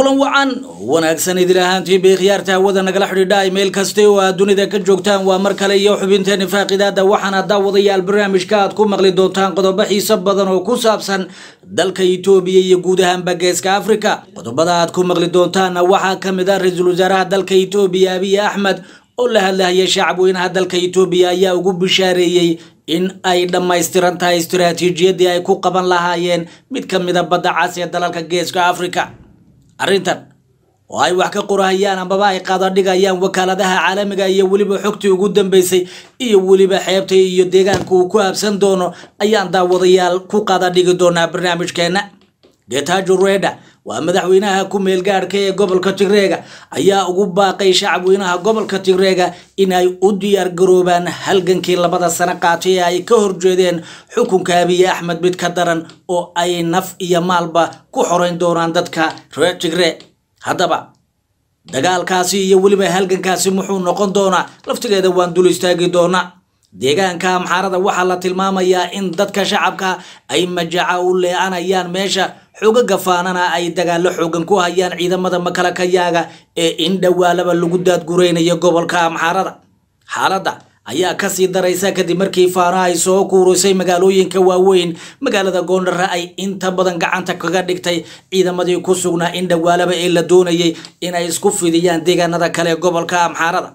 kulan wacan wanaagsan idil ahaantii bay khiyaarta hawada nagala xidhiidha meel kasta oo aad dunida ka joogtaan waa mar kale iyo xubinteeni faaqidaada waxaana daawadayaal barnaamijka aad ku maqli doontaan qodobo xiiso badan oo ku saabsan dalka itoobiya iyo guud ahaanba geeska afrika qodobada aad ku maqli doontaanna waxaa ka mid ah ra-iisul wasaaraha dalka itoobiya abiy axmed oo la hadlahaya shacabweynaha dalka itoobiya ayaa ugu bishaareeyey in ay dhammaystiran tahay istiraatiijiyadii ay ku qaban lahaayeen mid ka mida badda cas ee dalalka geeska afrika arrintan oo ay wax ka qorahayaan ambaba ay qaadadhigayaan wakaaladaha caalamiga iyo weliba xogtii ugu dambeysay iyo weliba xeebta iyo deegaanka uu ku habsan doono ayaan daawadayaal ku qaadadhigi doonaa barnaamijkeena getajo reda waa madaxweynaha ku meelgaadhka ee gobolka tigreega ayaa ugu baaqay shacabweynaha gobolka tigreega inay u diyaar garoobaan halgankii labada sano qaatay ee ay ka horjeedeen xukunka abiy axmed mid ka daran oo ay naf iyo maalba ku xoreyn doonaan dadka reer tigre haddaba dagaalkaasi iyo weliba halgankaasi muxuu noqon doonaa laftigeeda waan dul istaagi doonaa deegaanka amxaarada waxaa la tilmaamayaa in dadka shacabka ay majaca u leecanayaan meesha xogaga faanana ay dagaalo xoogan ku hayaan ciidamada makalakayaaga ee in dhowaalaba lagu daadgureynayo gobolka amxaarada xaaladda ayaa kasii daraysa kadib markii faano ay soo kuurisay magaalooyinka waaweyn magaalada goondhare ay inta badan gacanta kaga dhigtay ciidamadii ku sugnaa in dhowaalaba ee la doonayay inay isku fidiyaan deegaanada kale ee gobolka amxaarada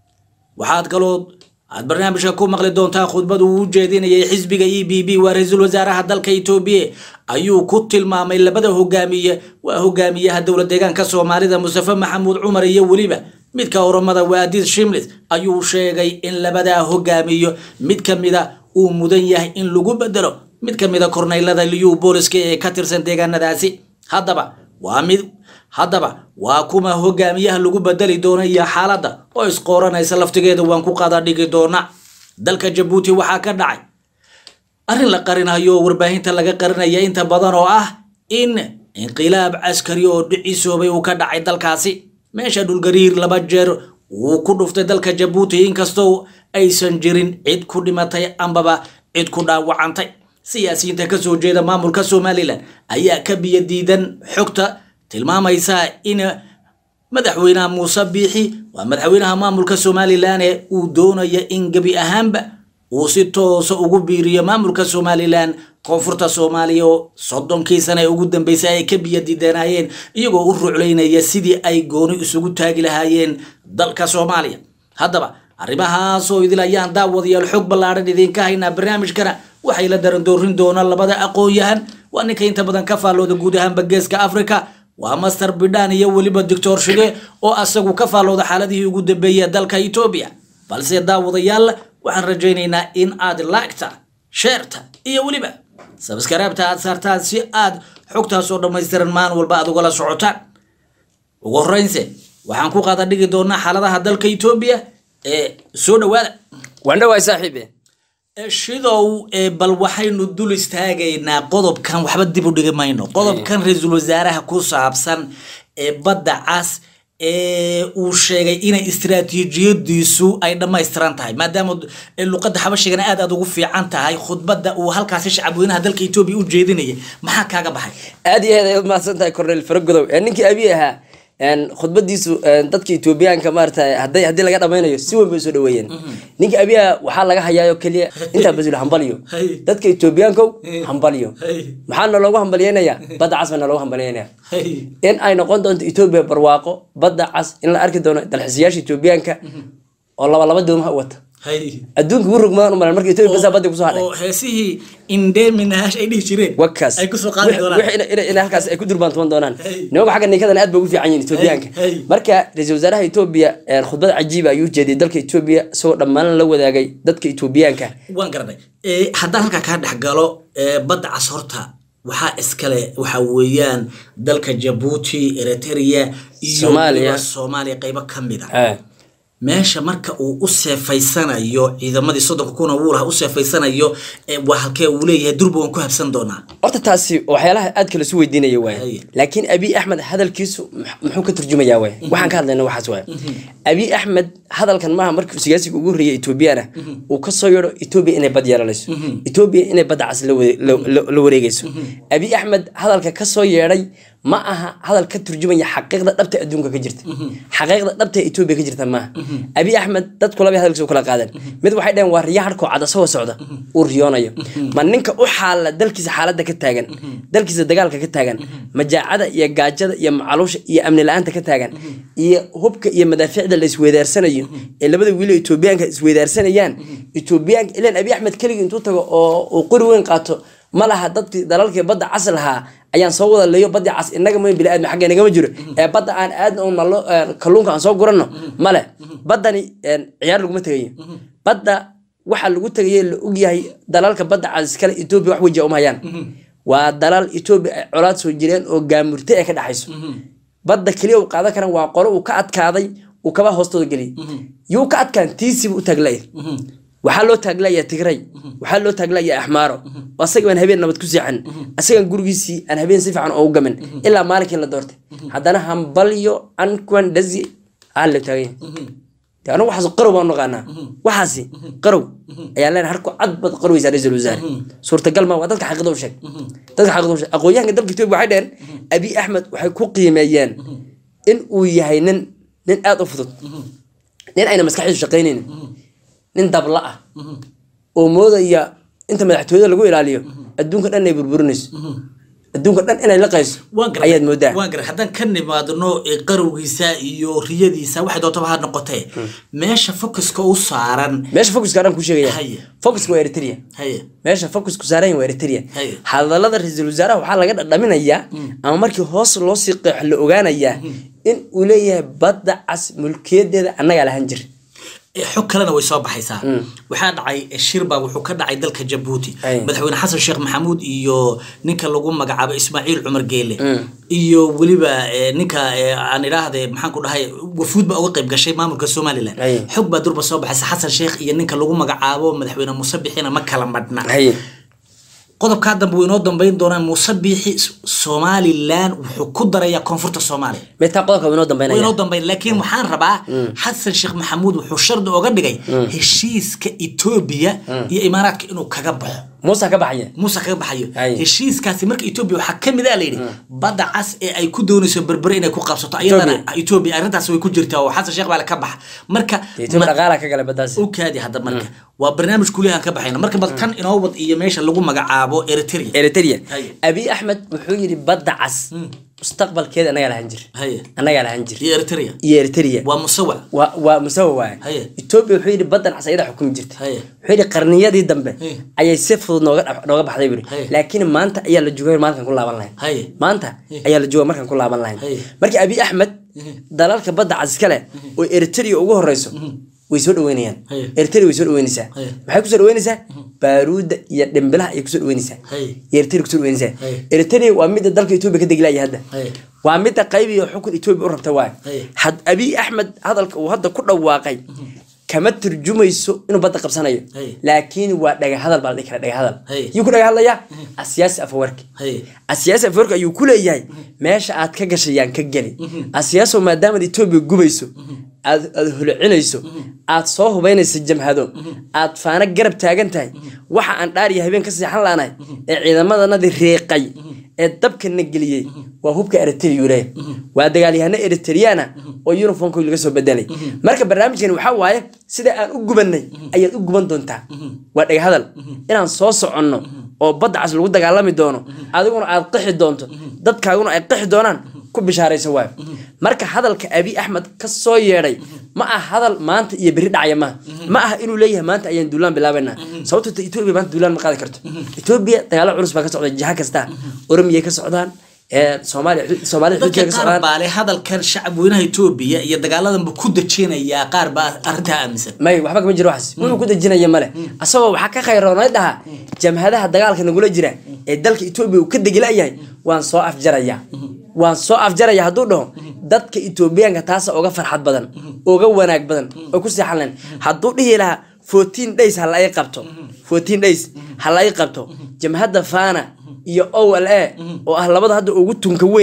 waxaad kaloo aad barnaamijka ku maqli doontaa khudbadu uu jeedinayay xisbiga e b b waa ra-iisul wasaaraha dalka itoobiya ayuu ku tilmaamay labada hogaamiye waa hogaamiyaha dowla deegaanka soomaalida mustafe maxamuud cumar iyo weliba midka oromada waadiid shimlis ayuu sheegay in labadaa hogaamiyo mid ka mida uu mudan yahay in lagu bedelo mid ka mida korneylada liyu booliska ee ka tirsan deegaanadaasi haddaba waa mid haddaba waa kuma hogaamiyaha lagu bedeli doona iyo xaaladda oo isqooranaysa laftigeeda waan ku qaada dhigi doona dalka jabuuti waxaa ka dhacay arrin la qarinayo oo warbaahinta laga qarinaya inta badan oo ah in inqilaab caskari oo dhicisoobay uu ka dhacay dalkaasi meesha dhulgariir laba jeer wuu ku dhuftay dalka jabuuti inkastoo aysan jirin cid ku dhimatay ambaba cid ku dhaawacantay siyaasiyiinta kasoo jeeda maamulka somalilan ayaa ka biyo diidan xogta tilmaamaysa in madaxweynaha muuse biixi waa madaxweynaha maamulka somalilan ee uu doonaya in gebi ahaanba uu si toosa ugu biiriyo maamulka somalilan koonfurta soomaaliya oo soddonkii sana ee ugu dambeysay ay ka biyo diidanayeen iyagoo u ruclaynaya sidii ay gooni isugu taagi lahaayeen dalka soomaaliya haddaba arrimahaasoo idil ayaan daawadayaal xog ballaadhan idinka haynaa barnaamijkana waxay la darandoorin doonaan labada aqoon-yahan waa ninka inta badan ka faallooda guud ahaanba geeska africa waa master bidhan iyo weliba doctor shige oo asagu ka faallooda xaaladihii ugu dambeeyey dalka etoobiya balse daawadayaal waxaan rajaynaynaa in aad laagta sheerta iyo weliba sabskaraabta aad saartaan si aad xogtaas oo dhammaystiran maalin walba aad ugala socotaan ugu horreynse waxaan ku qaada dhigi doonaa xaaladaha dalka etoobiya ee soo dhawaada waandhawaay saaxiibe shidow bal waxaynu dul istaagaynaa qodobkan waxba dib u dhigi mayno qodobkan ra-iisul wasaaraha ku saabsan ee badda cas ee uu sheegay inay istiraatiijiyadiisu ay dhammaystiran tahay maadaama luqadda xabashigana aad aad ugu fiican tahay khudbadda uu halkaasi shacabweynaha dalka etoobiya u jeedinaya maxaa kaaga baxay aad iyo aad ayaad mahadsan tahay cornel faragodow ninkii abiy ahaa khudbadiisu dadka etoobiyaanka maarata haday haddii laga dhamaynayo si weyn bay soo dhaweeyeen ninka abiya waxaa laga hayaayo keliya intaa basul hambalyo dadka etoobiyaankow hambalyo maxaana loogu hambalyeynaya badda cas baana loogu hambalyeynaya in ay noqon doonto etoobiya barwaaqo badda cas in la arki doono dalxiisayaasha etoobiyaanka oo laba laba doomaha u wata adduunka ugu rogmadaan umalan marka etoobiya basaa badda kusoo hadhay oo heesihii indeminash ay dhihi jireen wakaas ay kusoo qaadi doonaan in halkaas ay ku durbaantuman doonaan nimanku xagga ninkadan aad bay ugu fiican yihin etoobiyaanka Hey. marka ra-iisul wasaaraha etoobiya khudbad cajiiba ayuu jeediyay dalka etoobiya isagoo dhammaan la wadaagay dadka etoobiyaanka waan garanay Eh, haddaan halkaa kaa dhex galo eh, badda cas horta waxaa iskale waxa weeyaan dalka jabuuti eritrea iyo Soomaaliya. weliba soomaaliya qaybo ka mid a Eh, meesha marka uu u seefaysanayo ciidamadii soddonka kuna wuu lahaa u seefaysanayo eh, waa halkee uu leeyahay durba waan ku habsan doonaa horta taasi waxyaalaha aad kala su weydiinaya waay Hey. laakiin abiy axmed hadalkiisu mux- muxuu ka turjumayaa waay waxaan ka hadlayna waxaas waay abiy axmed hadalkan maaha markii siyaasiga ugu horreeyay etoobiyana uu kasoo yeedho etoobiya inay bad yeelanayso etoobiya inay badda cas la wade- la- la- la wareegayso abiy axmed hadalka kasoo yeedhay ma aha hadal ka turjumaya xaqiiqda dhabta ee adduunka ka jirta xaqiiqda dhabta ee etoobiya ka jirta maaha abiy axmed dadku laba hadalkiisa u kala qaadeen mid waxay dhaheen waa riya harkoo cad asagoo socda uu riyoonayo ma ninka u xaala dalkiisa xaaladda ka taagan dalkiisa dagaalka ka taagan majaacada iyo gaajada iyo macaluusha iyo amni la-aanta ka taagan iyo hubka iyo madaafiicda la isweydaarsanayo ee labada wiilo etoobiyaanka isweydaarsanayaan etoobiyaanka ilan abiy axmed keligii intuu tago oo uu qori weyn qaato ma laha dadkii dalalkii badda cas lahaa ayaan soo wada leeyo badii cas inaga ma biniaadmi xagga inagama jiro ee badda aan aadna un nalo kalluunka aan soo guranno male baddani een, ciyaar laguma tegayo badda waxaa lagu tegaye la ogyahay dalalka badda cas kale etoobiya wax wejiya uma hayaan waa dalal etoobiya ay colaad soo jireen oo gaamurte ee ka dhexayso badda keliya uu qaadan karan waa qolo uu ka adkaaday uu kaba hoostooda geliyay yuu ka adkaan tiisibu u taaglaya waxaa loo taaglaya tigray waxaa loo taaglaya axmaaro asaga baan habeen nabad ku seexan asagaan gurigiisii aan habeen si fiican oogu gamin ilaa maalinkii la doortay haddana hambalyo ankuan dhazi aa la taaganya de anagu waxaas qarow baan naqaanaa waxaasi qarow ayaa leenahay harku cad bad qaroweysaa ra-iisul wasaare suurtagal ma waa dadka xaqiiqda u sheeg dadka xaqiiqda u sheeg aqoonyahanka dalka etoobiya waxay dheheen abiy axmed waxay ku qiimeeyeen in uu yahay nin nin aada u fudud nin ayna maskaxdiisu shaqaynaynin nin dabla ah oo moodaya inta madaxtooyada lagu ilaaliyo adduunka dhan inay burburinayso adduunka dhan inay laqayso waan garay ayaad moodaa waan garay haddaan ka nimaadno ee qarowgiisa iyo riyadiisa waxay doontaba ha noqotee meesha focuska u saaran meesha focuska dhan ku sheegaya Haye. focuska waa eritrea haye meesha focusku saaran yahay waa eritrea Haye. hadalada ra-iisul wasaaraha waxaa laga dhadhaminayaa ama markii hoos loo sii qeexo la ogaanayaa in uu leeyahay badda cas mulkiyadeeda annagaa lahan jir Eh, xog kalena way soo baxaysaa waxaa dhacay eh, shirba wuxuu ka dhacay dalka jabuuti Ay. madaxweyne xasan sheekh maxamuud iyo ninka lagu magacaabo ismaaciil cumar geele iyo weliba eh, ninka eh, aan idhaahde maxaan ku dhahay wafuud baa uga qayb gashay maamulka somalilan Ay. xog baa durba soo baxaysa xasan sheekh iyo ninka lagu magacaabo madaxweyne muuse bixina ma kala madhna haye qodobkaa dambe way inoo dambeyn doonaan muuse biixi somalilan wuxuu ku darayaa koonfurta soomaaliya meetaa qodobka inoo way dambeynaya inoo dambeyn laakiin waxaan rabaa xasan sheekh maxamuud wuxuu shardi oga dhigay heshiiska etoobiya iyo imaaraadka inuu kaga baxo muusa ka baxaya muuse kaga baxayo Ay. heshiiskaasi marka etoobiya waxaa ka mid a layidhi badda cas ee ay ku doonayso berbere inay ku qabsato ayadana etoobiya arrintaas way ku jirtaa oo xasan sheekh baa le ka baxa marka etoobiya dhaqaala ka galay baddaasi u kaadi hadda marka waa barnaamij kuliyahan ka baxayna marka bal tan inoo wad iyo meesha lagu magacaabo eritrea eritrea Haye. abiy axmed wuxuu yidhi badda cas mustaqbalkeeda annagaa lahan jir haye annagaa lahan jir iyo eritrea iyo eritrea waa musawac waa waa musawa waaye Haye. etoobiya wuxuu yidhi baddan cas ayada xukumi jirta Haye. wuxuu yidhi qarniyadii dambe Haye. ayay si fudud nooga dhaf- nooga baxday buri Haye. laakiin maanta ayaa la joogay markaan ku laaban lahayn haye maanta ayaa la jooga markaan ku laaban lahayn Haye. markii abiy axmed dalalka badda cas iskale oo eritrea ugu horeyso way soo dhaweynayaan Haye. eritrea way soo dhaweynaysaa Haye. maxay kusoo dhaweynaysaa baaruudda iyo dhimbilaha ayay kusoo dhaweynaysaa Haye. iyo eritrea kusoo dhaweynaysaa Haye. eritrea waa midda dalka etoobiya ka degilaya hadda Haye. waa midda qayb iyo xukun etoobiya u rabta waay Haye. had abiy axmed hadalka uu hadda ku dhawaaqay kama turjumayso inuu badda qabsanayo Haye. laakiin waa dhagahadal baa la dhihi kara dhagahadal Haye. yuu ku dhagahadlayaa asiyaasi afawarki haye asiyaasi afawarki ayuu ku leeyahay meesha aad ka gashayaan ka geli asiyaaso maadaamaad etoobiya gubayso aad aad holocinayso aad soo hubaynayso jamhado aad faana garab taagan tahay waxa aan dhaariya habeen ka seexan laanahay ee ciidamadanadii reeqay ee dabkana geliyey waa hubka eritrea leeyahay waa dagaalyahano eritriana oo uniformka laga soo bedelay marka barnaamijkani waxaa waaye sida aan u gubanay ayaad u guban doontaa waa dhagahadal inaan soo soconno oo badda cas lagu dagaalami doono adiguna aad qixi doonto dadkaaguna ay qixi doonaan ku bishaaraysa waayo marka hadalka abiy axmed ka soo yeedhay ma aha hadal maanta iyo berri dhacaya maaha ma aha inuu leeyahay maanta ayaan duulaan bilaabanaa sababto ta etoobiya maanta duulaan ma qaadi karto etoobiya dagaalo culus baa ka socda jiha kasta oromiyay ka socdaan ee soomaaliya soomaalida dadka xuduudkeeda ka qaar socdaan baa leh hadalkan shacabweynaha etoobiya iyo dagaaladanba ku dejinayaa qaar baa arrintaa aaminsan may waxba kama jiro waxaas wuxuu ku dejinaya male asagoo waxaa ka khayroonay dhaha jamhadaha dagaalka nagula jira ee dalka etoobiya uu ka degilayahay waan soo afjaraya waan soo afjaraya hadduu dhaho dadka etoobiyaanka taasa uga farxad badan uga wanaag badan oo ku seexan lahayn hadduu dhihi lahaa fourteen days ha la ii qabto fourteen days ha la ii qabto jamhadda fana iyo o l a oo ah labada hadda ugu tunka weyn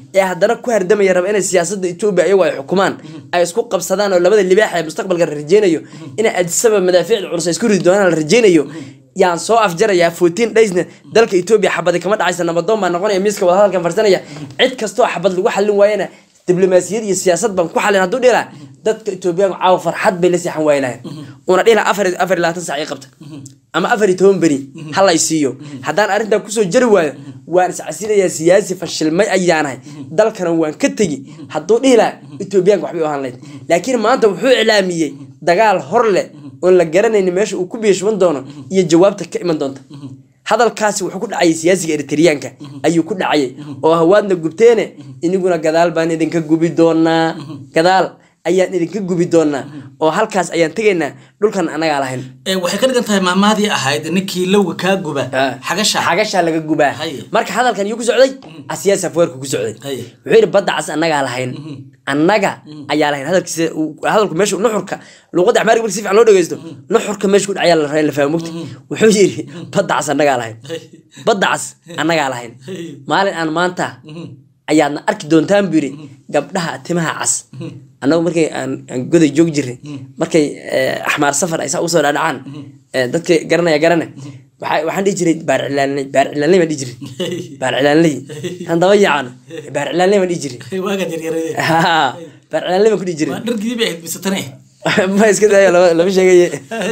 ee haddana ku hardamaya raba inay siyaasada etoobiya iyagu ay xukumaan ay isku qabsadaan oo labada libaax ee mustaqbalka la rajeynayo inay adisaba madaafiicda culus ay isku ridi doonaan la rajeynayo yaan soo afjarayaa fourteen daysna dalka etoobiya xabadi kama dhacaysa nabadoon baa noqonaya miiska wadahadalkan farsanaya cid kastoo xabad lagu xallin waayana diblomaasiyad iyo siyaasad baan ku xallin hadduu dhila dadka etoobiyaanku caawa farxad bay la seexan waayi lahayn una dhila afar afar iyo labaatan sac ii qabta ama afar iyo toban beri halay siiyo haddaan arrintaa kusoo jari waayo waan iscasilayaa siyaasi fashilmay ayaanahay dalkana waan ka tegi hadduu dhihi laha etoobiyaanka waxbay u ahaan lahayd laakiin maanta wuxuu iclaamiyey dagaal hor leh oon la garanaynin meesha uu ku biishban doono iyo jawaabta ka iman doonta hadalkaasi wuxuu ku dhacayay siyaasiga eritreyaanka ayuu ku dhacayay oo hawaadna gubteene iniguna gadaal baan idinka gubi doonaa gadaal ayaan idinka gubi doonaa oo halkaas ayaan tegaynaa dhulkan anagaa lahayn Ee, waxay ka dhigan tahay maamaadii ahayd ninkii lowga kaa guba xagasha xagashaa laga gubaa Haye. marka hadalkan yuu ku socday asiyaas afweerku ku socday Haye. wuxuu yidhi badda cas annagaa lahayn annaga ayaa lahayn hadalkiisa uu- hadalku meesha nuxurka luuqadda axmaariga marka si fiican loo dhegeysto nuxurka meesha ku dhacayaa la rabaa in la fahmo mogta wuxuu yidhi badda cas annagaa lahayn badda cas annagaa lahayn maalin aan maanta ayaadna arki doontaan buu yidhi gabdhaha timaha cas annagu markay aan aan goday joog jirnay markay eh, axmaar safar ay saa usoo dhadhacaan eh, dadka garanaya garane waxaa- waxaan dhihi jiray baar cilaanley baar cilaanley baan dhihi jiray baar cilaanley aan daba yaacano baar cilaanley baan dhihi jiray waagaad yaryarade Ha, baar cilaanley baan ku dhihi jiray waa dhargidii bay ahayd bisatane ma iska dayo lama lama sheegaye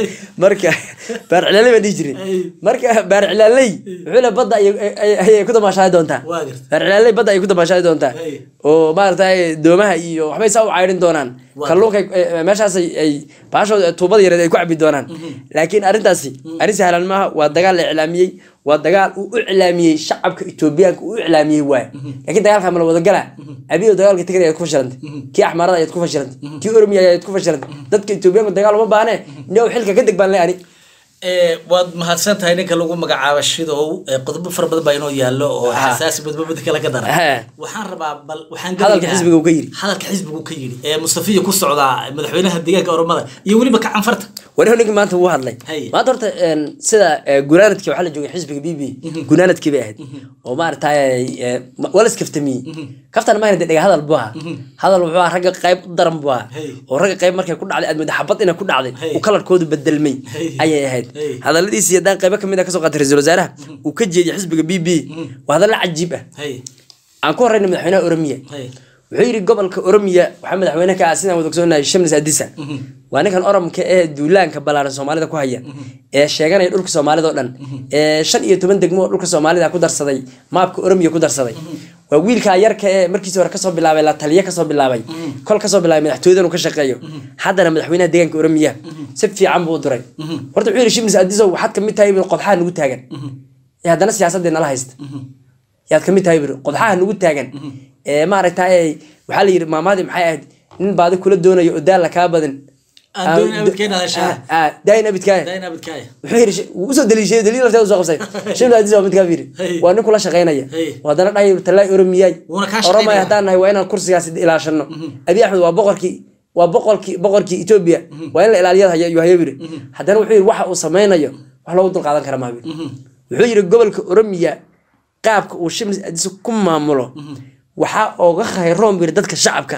marka baar cilaanley baan dhihi jiray marka baar cilaanley wuxuu le badda ayay- ayay ayay ku damaashaadi doontaa Waa gartay. baar cilaanley badda ayay ku damaashaadi doontaa Hey. oo maaragtay doomaha iyo waxbay saa u caydhin doonaan Waa kalluunka meeshaas ay- ay baashooda tuubada yareed ay ku cabi doonaan laakiin arrintaasi arrin sahlan maaha waa dagaal la iclaamiyey waa dagaal uu u iclaamiyey shacabka etoobiyaanka uu u iclaamiyey waay laakiin dagaalka ma la wada galaa abiyo dagaalka tigray ayaad ku fashilantay kii axmaarada ayaad ku fashilantay kii oromiya ayaad ku fashilantay dadka etoobiyaanku dagaal uma baahne niow xilka ka deg baan le ani Ee, waad mahadsan tahay ninka lagu magacaabo shidow ee qodobo fara badan baa inoo yaallo oo Ha. xasaasi badbabada kale ka dara Ha. waxaan rabaa bal waxaan Hadalka gelaynaa- xisbiga uu ka yidhi. hadalka xisbiga uu ka yidhi ee mustafiya ku socdaa madaxweynaha deegaanka oromada iyo weliba ka canfarta wari ninkii maanta wuu hadlay Hay. maanta horta een, sida eh, gunaanadkii waxaa la joogay xisbiga b b gunaanadkii bay ahayd oo maaragtay eh, ma- waa la iskaftamiyey kaftan maahna dee dhega hadal buu ahaa hadal wuxuu ahaa ragga qayb u daran buu ahaa Hay. oo ragga qayb markay ku dhacday aad moodaa xabad inay ku dhacday Hay. uu kalarkoodu bedelmay Hay. ayay ahayd Hay. hadaladiisii haddaan qaybo kamid a kasoo qaatay ra-iisul wasaaraha uu ka jeediyay xisbiga b b waa hadalla cajiib ah hay aan ku horeyna madaxweynaha oromiya hay wuxuu yidhi gobolka oromiya waxaa madaxweyne ka ah sidaan wada ogsoonahay shamlis adisa waa ninkan oromka ee duulaanka ballaaran soomaalida ku haya ee sheeganaya dhulka soomaalida oo dhan ee shan iyo toban degmo oo dhulka soomaalida ku darsaday maabka oromiya ku darsaday waa wiilkaa yarka ee markiisii hore kasoo bilaabay la taliye kasoo bilaabay kol kasoo bilaabay madaxtooyadan uu ka shaqeeyo haddana madaxweynaha deegaanka oromiya si fiican buu u duray horta wuxuu yidhi shimlis adiso waxaad kamid tahay qodxaha nagu taagan ee haddana siyaasadii nala haysta yaad kamid tahay buri qodxaha nagu taagan ee maaragtay waxaa la yidhi maamaadii maxay ahayd nin baadi kula doonayo oo daalla kaa badin Aan doonin abidkeen hadashaa. daayin abidkaaya dayn abadkaaya wuxuu yidhi sh- wuu usoo daliishay daliil lafteeda usoo qabsay shimla adis waa mid kaa yidhi Hey. waa nin kula shaqaynaya Hey. oo haddana dhahay talaay oromiyay Wuuna kaa oromay shaqaynaya. haddaan nahay waa inaan kursigaas ilaashano abi axmed waa boqorkii waa boqorkii boqorkii etoobiya waa in la ilaaliyada haya ayuu hayo yidhi haddana wuxuu yidhi waxa uu sameynayo wax loogu dulqaadan kara maa yidhi wuxuu yidhi gobolka oromiya qaabka uu shimlis adis ku maamulo waxaa ooga khayroon buu yidhi dadka shacabka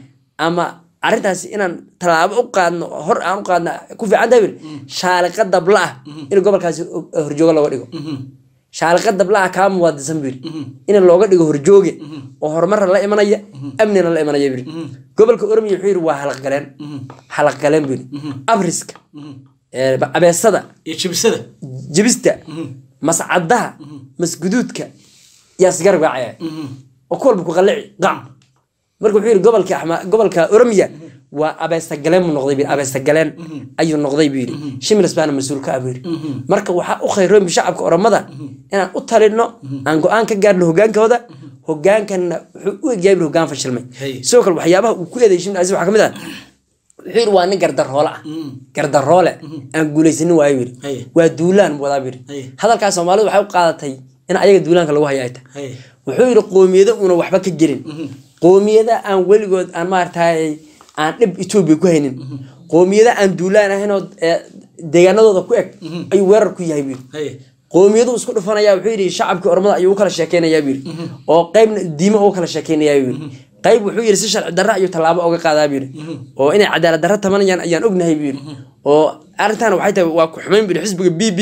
ama arrintaasi inaan tallaabo u qaadno hor aan u qaadna ku fiican tahay buu yidhi shaaliqa dabla ah in gobolkaasi horjoogo looga dhigo shaaliqa dabla ah kaa muwaadisan buu yidhi in looga dhigo horjooge oo horumarna la imanaya amnina la imanaya buu yidhi gobolka oromiya wuxuu yidhi waa halaqgaleen halaqgaleen buu yidhi abriska ee, abeesada iyo jibisada jibista mascadaha masguduudka yaa sigaar gaacaya oo ku walba ku qallici qac marka wuxuu yidhi gobolka axma gobolka oromiya waa abeestagaleen buu noqday buu yidhi abeestagaleen ayuu noqday buu yidhi shimils baana mas-uul ka ah buu yidhi marka waxaa u khayroon shacabka oromada inaan u talino aan go-aan ka gaarno hogaankooda hogaankanna wuxuu u egyahay buu hogaan fashilmay Hey. sidoo kale waxyaabaha uu ku eeday shimil aziz waxaa ka mid ah wuxuu yidhi waa nin gardaroole ah gardaroole aan guulaysanin waayo buu Hey. yidhi waa duulaan buu wadaa buu Hey. yidhi hadalkaas soomaalidu waxay u qaadatay in ayaga duulaanka lagu haya ay tahay hay wuxuu yidhi qoomiyado una waxba ka gelin qoomiyada aan weligood aan maaragtay aan dhib etoobiya ku haynin qoomiyada aan duulaan ahaynoo ee, deegaanadooda ku eg ayuu weerar ku yahay buu yidhi hay qoomiyadu isku dhufanaya wuxuu yidhi shacabkii ormada ayuu u kala sheekeynayaa buu yidhi oo qeybna diimo ugu kala sheekeynayaa buu yidhi qayb wuxuu yidhi si sharci darra ayuu tallaabo uga qaadaa buu yidhi oo inay cadaalad darra tabanayaan ayaan ognahay buu yidhi oo arrintan waxay tahay waa ku xumayn buu yidhi xisbiga b b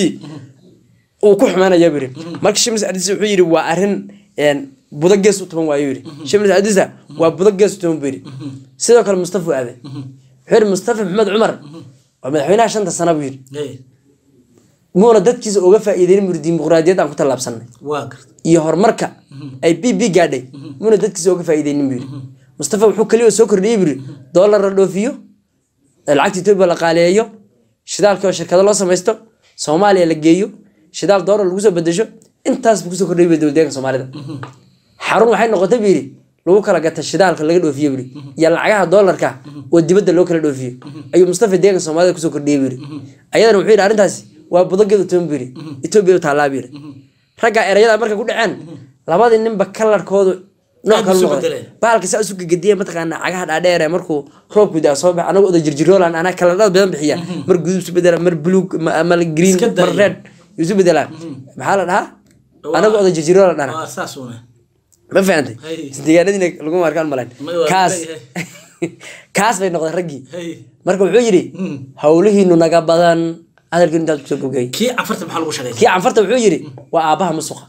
uu ku xumaanaya buu yidhi marka shimis adisa wuxuu yidhi waa arrin een, budo gees u tuban waayo yidhi shimis adisa waa budo gees u tuban buu yidhi sidoo kale mustafa u aaday wuxuu yidhi mustafa maxamed cumar waa madaxweynaha shanta sana buu yidhi Hey, muuna dadkiisa uga faa'iideyn buu yidhi dimuqraadiyad aan ku tallaabsanay waa garta iyo horumarka ay b b gaadhay muuna dadkiisa uga faa'iideynin buu yidhi mustafa wuxuu keliya soo kordhiyey buu yidhi doolar la dhoofiyo lacagta etoobiya la qaaleeyo shidaalka oo shirkado loo samaysto soomaaliya la geeyo shidaal doolar lagu soo bedesho intaas buu kusoo kordhiyey buu dowladdeeganka soomaalida xarun waxay noqotay buu yidhi lagu kala gata shidaalka laga dhoofiye buu yidhi iyo lacagaha doolarka oo dibadda loo kala dhoofiyo ayuu mustafa deeganka soomaalida kusoo kordhiyey buu yidhi ayadana wuxuu yidhi arrintaasi waa budageed utoban buu yidhi etoobiya u taallaa buu yidhi ragga erayada markay ku dhaceen labadii ninba kalarkoodu nooc Aad kala isu noqday bedeleen. baalka saa isu gegediya mataqaana cagaha dhaadheer ee markuu roobku daa soo bax anagu oda jirjiroolan anaa kaladhada badan bixiya mar guduud isu bedela mar buluug ma- ma green Iska mar daya. red isu bedelaan maxaa la dhahaa Waa- anagu oda jirjiroolan dhana waa saas una ma fahantay Hey. deegaanadiina laguma arkaan malayn Ma- waa- kaas hey, kaas bay noqdeen raggii Hey, marka wuxuu yidhi howlihiinu naga badan hadalkiinu intaad kusoo bogay kii cafarta maxaa lagu shaqeeyay kii canfarta wuxuu yidhi waa aabbaha musuqa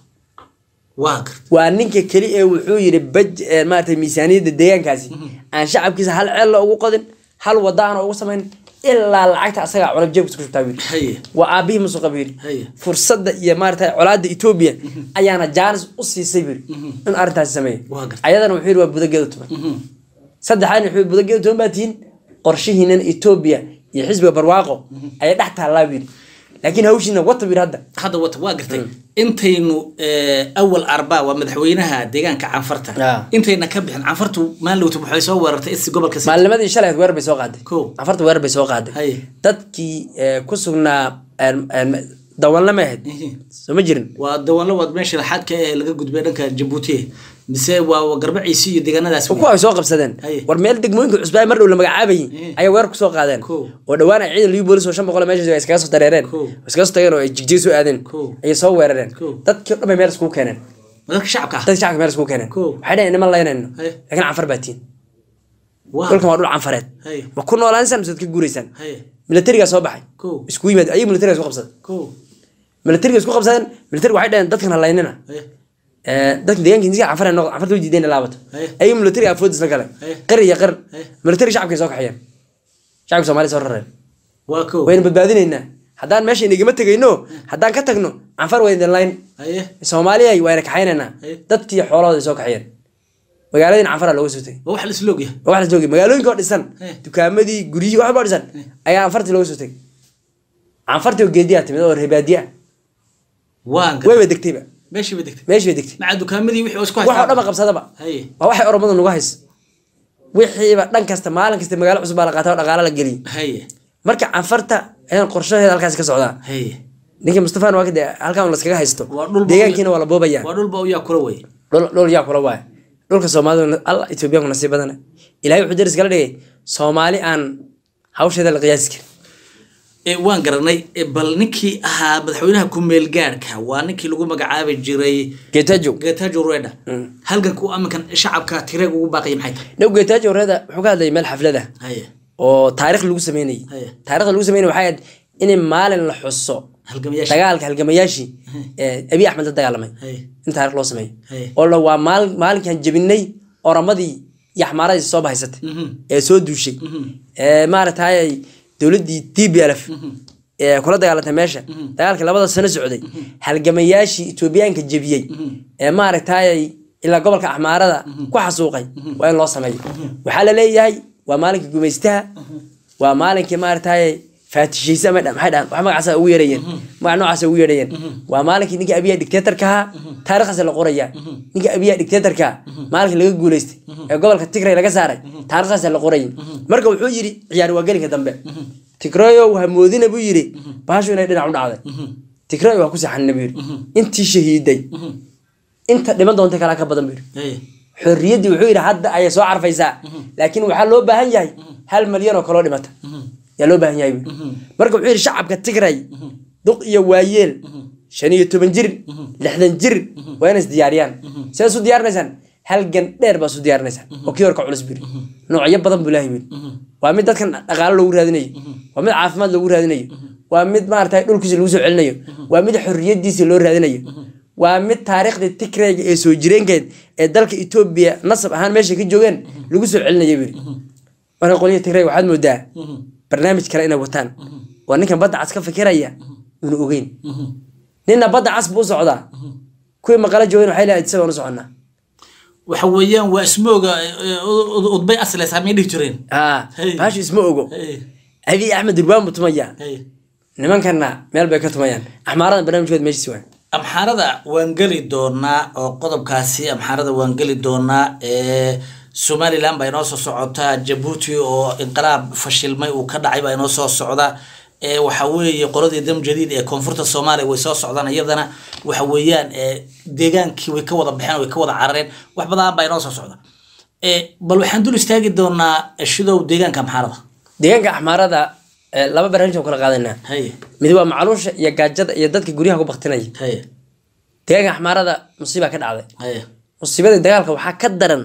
waa garta waa ninka keli ee wuxuu yidhi baj ee maarata miisaaniyadda deegaankaasi aan shacabkiisa hal ceel ugu qodin hal wada aan ugu samayn ilaa lacagta asagaa cunab jeebkiisa ku shubtaa buu yidhi haye waa aabihii musuqa buu yidhi Haye. fursadda iyo maarata colaadda etoobiya ayaana jaanis u siisay buu yidhi in arrintaasi sameeyo Waa gartay. ayadana wuxuu yidhi waa budageeda tuban saddexaadna wuxuu yidhi budageeda tuban baa tihiin qorshihiinan etoobiya iyo xisbiga barwaaqo ayay dhex taallaa buu yidhi laakiin hawshiina wata buu yidhi hadda hadda wata waa gartay intaynu eh, awal arba waa madaxweynaha deegaanka canfarta Ah. intayna ka bixin canfartu maalowta waxay soo weerartay isi gobolka City. maalnimadii shalay weer bay soo qaaday Kow. afarta weer bay soo qaaday Haye. dadkii eh, ku sugnaa een- een, dawanla ma ahayd Ihi. soo ma jirin waa dawanlo waad meesha laxaadka ee laga gudbay dhanka jabuuti mise waa garbaciisi iyo deegaanadaas kuwa ay soo qabsadeen Haye. war meel degmooyinka cusbaa mar dhow la magacaabayay Eh. ayaa weer kusoo qaadeen Kow. oo dhowaan ay ciidan liu boolis oo shan boqol meesha iskaga soo dareereen Kow. iskaga soo tageen oo ay jigjiga soo aadeen Kow. ayay soo weerareen Kow. dadkii o dhan bay meel iskugu keeneen dadka shacabka ah dadka shacabka meel iskugu keeneen Kow. waxay dhaheen niman laynayno Haye. laakiin canfar baa tiin waa dhulkan waa dhul canfareed Haye. ma ku noolaansan mise ka guuraysaan haye militarigaa soo baxay Kow. isku yimaad ayay militariga isku qabsaday kow militariga isku qabsadeen militariga waxay dhaheen dadkan halaynina haye dadka deegaanka intiisa canfar noqdo canfarta way diideen laabato Haye. ayay militariga afoodis la galeen Haye. qari iyo qar Haye. militariga shacabkay soo kaxiyeen shacabka soomaaliya soo rareen waa kow wayna badbaadinaynaa haddaan meesha inagama tegayno haddaan ka tagno canfar wayna layn haye soomaaliya wayna kaxaynaynaa Haye. dadkii xoolahooda ay soo kaxiyeen magaaladiina canfara looga soo tegay waa wax la isla ogyahay waa wax la joogay magaalooyinka oo dhisan Haye. dukaamadii guryihii waxba oo dhisan ayaa canfartii looga soo tegay canfartii oo geediyaa timid oo reebaadiya waan gartay wayba degtayba meeshii bay degtay meeshii bay degtay maca dukaamadii wixii oo isku wax oo haystaa dhanba qabsadaba haye waa waxay oromadu nagu hayso wixiiba dhan kasta maalin kasta magaalo cusub baa la qaata oo dhaqaalo la geliyay haye marka canfarta ayaan qorshaheeda halkaas ka socdaa haye ninkii mustafaan waa kade halkan laskaga haysto Waa dhul deegaankiina waa la boobaya waa dhulba u yaa kula wey dhul dhul yaa kula waaya dhulka soomaalida alla etoobiyaanku nasiib badana ilaahay wuxuu daris kala dhigay soomaali aan hawsheeda la qiyaasi karin Eh, waan garanay eh, bal ninkii ahaa madaxweynaha ku-meel gaadhka waa ninkii lagu magacaabi jiray getajo getajo reda halganku aminkan shacabka tireeg ugu baaqaya maxay tahay now getajo reeda wuxuu ka hadlayay meel xaflada haye oo taarikh lagu sameynayay Haye. taarikhda lagu sameynay waxay ahayd in maalin la xuso halgamayaasha dagaalka halgamayaashii ee abiy axmed la dagaalamay haye in taarikh loo sameeyo Haye. oo la waa maal maalinkan jebinay oramadii iyo axmaaradii soo bahaysatay Mhm. ee soo duushay ee maaragtay dowladdii t b l f ee kula dagaalantay meesha dagaalkii labada sano socday halgamayaashii etoobiyaanka jebiyey ee maaragtay ilaa gobolka axmaarada ku xasuuqay waa in loo sameeyo waxaa la leeyahay waa maalinkii gumaystaha waa maalinkii maaragtay faatishaysa ma dha- maxay dhahan wax magacaasa ugu yeerayeen magac noocaasa ugu yeerayeen waa maalinkii ninka abiya dictatorka ahaa taarikhdaas la qoraya ninka abiya dictatorka maalinkii laga guuleystay ee gobolka tigray laga saaray taarikhdaas la qorayay marka wuxuu yidhi ciyaar waa gelinka dambe tigrayow ha moodina buu yidhi baashu inay dhinac u dhacday tigrayo waa ku saxanina buu yidhi intii shahiiday inta dhiman doonta kalaa ka badan buu yidhi haye xorriyaddii wuxuu yidhi hadda ayay soo carfaysaa laakiin waxaa loo baahan yahay hal malyan oo kaloo dhimata yaa loo baahan yahay buu yidhi. marka wuxuu yidhi shacabka tigray duq iyo waayeel shan iyo toban jir lixdan jir waa inay isdiyaariyaan see isu diyaarinaysaan halgan dheer baa isu diyaarinaysaan oo kii hore ka culus biri noocyo badan buu ilaahay yiri waa mid dadkan dhaqaalo loogu raadinayo waa mid caafimaad loogu raadinayo waa mid maaragtay dhulkiisa lagu soo celinayo waa mid xorriyadiisa loo raadinayo waa mid taariikhdii tigrayga ee soo jireenkeed ee dalka etoobiya nasab ahaan meesha ka joogeen lagu soo celinayo biri marka qolyaha tigrayga waxaad moodaa barnaamij kale inay wataan oo ninkan badda cas ka fikiraya unu ogeyn ninna badda cas buu u socdaa kuwii maqala joogeen waxay leedahay isaga u soconnaa waxa weeyaan waa ismooga udbay asleysaa may dhihi jireen haa Hey. baashu isma ogo Hey, abiy axmed durbaan buu tumayaa hey. nimankanna meel bay ka tumayaan axmaarada barnaamijkooda meeshiisi waa amxaarada waan geli doonaa oo qodobkaasi amxaarada waan geli doonaa ee somalilan baa inoo soo socotaa jabuuti oo inqilaab fashilmay uu ka dhacay baa inoo soo socda ee waxa weeye qoladii dam jadiid ee koonfurta soomaaliya way soo socdaan iyadana waxa weeyaan ee deegaankii way ka wada baxeen way ka wada carareen wax badan baa inoo soo socda ee bal waxaan dul istaagi doonaa shidow deegaanka amxaarada deegaanka axmaarada eh, laba barnaamij aan kala qaadanaa haye mid waa macluusha iyo gaajada iyo dadka guryaha ku baktinaya haye deegaanka axmaarada musiibaa ka dhacday haye musiibada dagaalka waxaa ka daran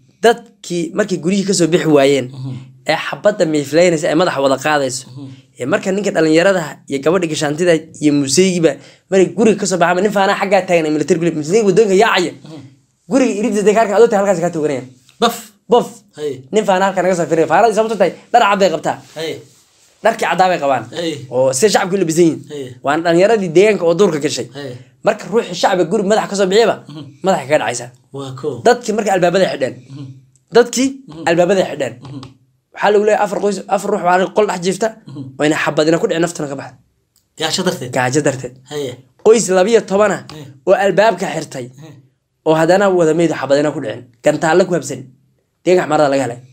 dadkii markay guryihii kasoo bixi waayeen ee xabadda miifleynaysa ee madaxa wada qaadayso ee marka ninka dhalinyarada iyo gabadha gashaantida iyo museygiba markay guriga kasoo baxama nin faanaa xaggaa taagan military guli military wadoonka yaacaya guriga iridda dagaalka adoo tahay halkaas kaa tooganayaan baf bof haye nin faana halkaa naga soo firinaya faanadii sababto tahay dhar cad bay qabtaa haye dharkii caddaa bay qabaan Hey. oo sida shacabkii u labisan yihin Hey. waana dhalinyaradii deegaanka oo duurka gashay Hey. marka ruuxii shacbiga guri madaxa kasoo bixiyaba madaxa kaga dhacaysa waa ko dadkii marka albaabaday xidheen dadkii albaabaday xidheen waxaa lagu leeyahay afar qoys afar ruux waa qol dhex jiifta oo ina xabadina ku dhici naftana ka baxda gaasho darteed gaajo darteed haye qoys labiyo tobana oo albaabka xirtay oo haddana wada meyd xabadina ku dhicin gantaalle ku habsan deeganka axmaarada laga helay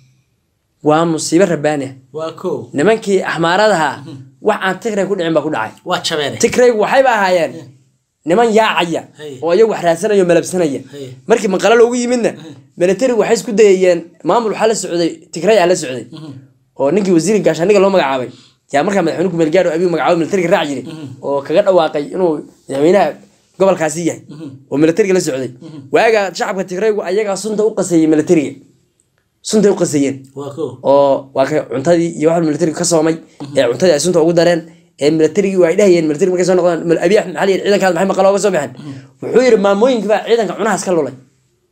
waa musiibo rabbaani ah waa ko nimankii axmaaradaha wax aan tigray ku dhicin baa ku dhacay waa jabeene tigraygu waxayba ahaayeen niman yaacaya Hey. oo iyagu wax raadsanaya oo malabsanaya Hey. markii maqalo loogu yimidna militarigu waxay isku dayayeen maamul waxaa la socday tigray aa la socday oo ninkii wasiirka gaashaaniga loo magacaabay yaa markaa madaxweyne kumeel gaadho abiyu magacaabo militariga raac jiray oo kaga dhawaaqay inuu madaxweynaha gobolkaasi yahay oo militariga la socday waaga shacabka tigraygu ayagaa sunta u qaseeyey militariga suntay u qaseeyeen waa ko oo waa ka cuntadii iyo waxa militariga ka soomay ee cuntadii ay sunta ugu dareen ee militarigii ay dhahayeen militariga markay soo noqdaan mal- abiy axmed maxaa la yidhi ciidankaas maxay maqalo uga soo baxeen wuxuu yidhi maamooyinka baa ciidanka cunahaas ka lulay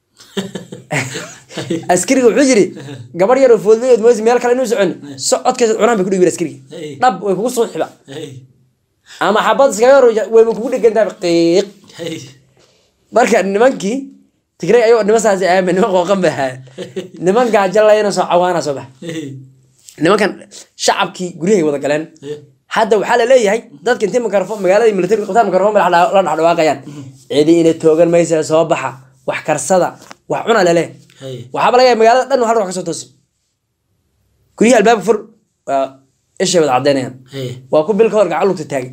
askariga wuxuu yidhi gabadh yar oo foodlayood mooysi meel kale inuu socon socodkeesa cunahan bay ku dhibi askariga Hey. dhab way kugu suuxiba hey ama xabad iskaga hor wayba kugu dhegantahay qiiq hey marka nimankii tigray ayagoo niman saas aamin niman qooqan bay ahaayeen niman gaajo layna soo cawaana soo bax hey nimankan shacabkii guryahay wada galeen hey hadda waxaa la leeyahay dadka intii mikrofon magaaladii militariga qabtaan mikrofon bay la dhex dhawaaqayaan cidi ina toogan maysa soo baxa wax karsada wax cuna lele hey waxaaba laga yahay magaalada dhan hal ruux kasoo toosi guryaha albaabka fur waa ishay wada cadeynayaan hey waa ku bil ka hor gacan lugta taagay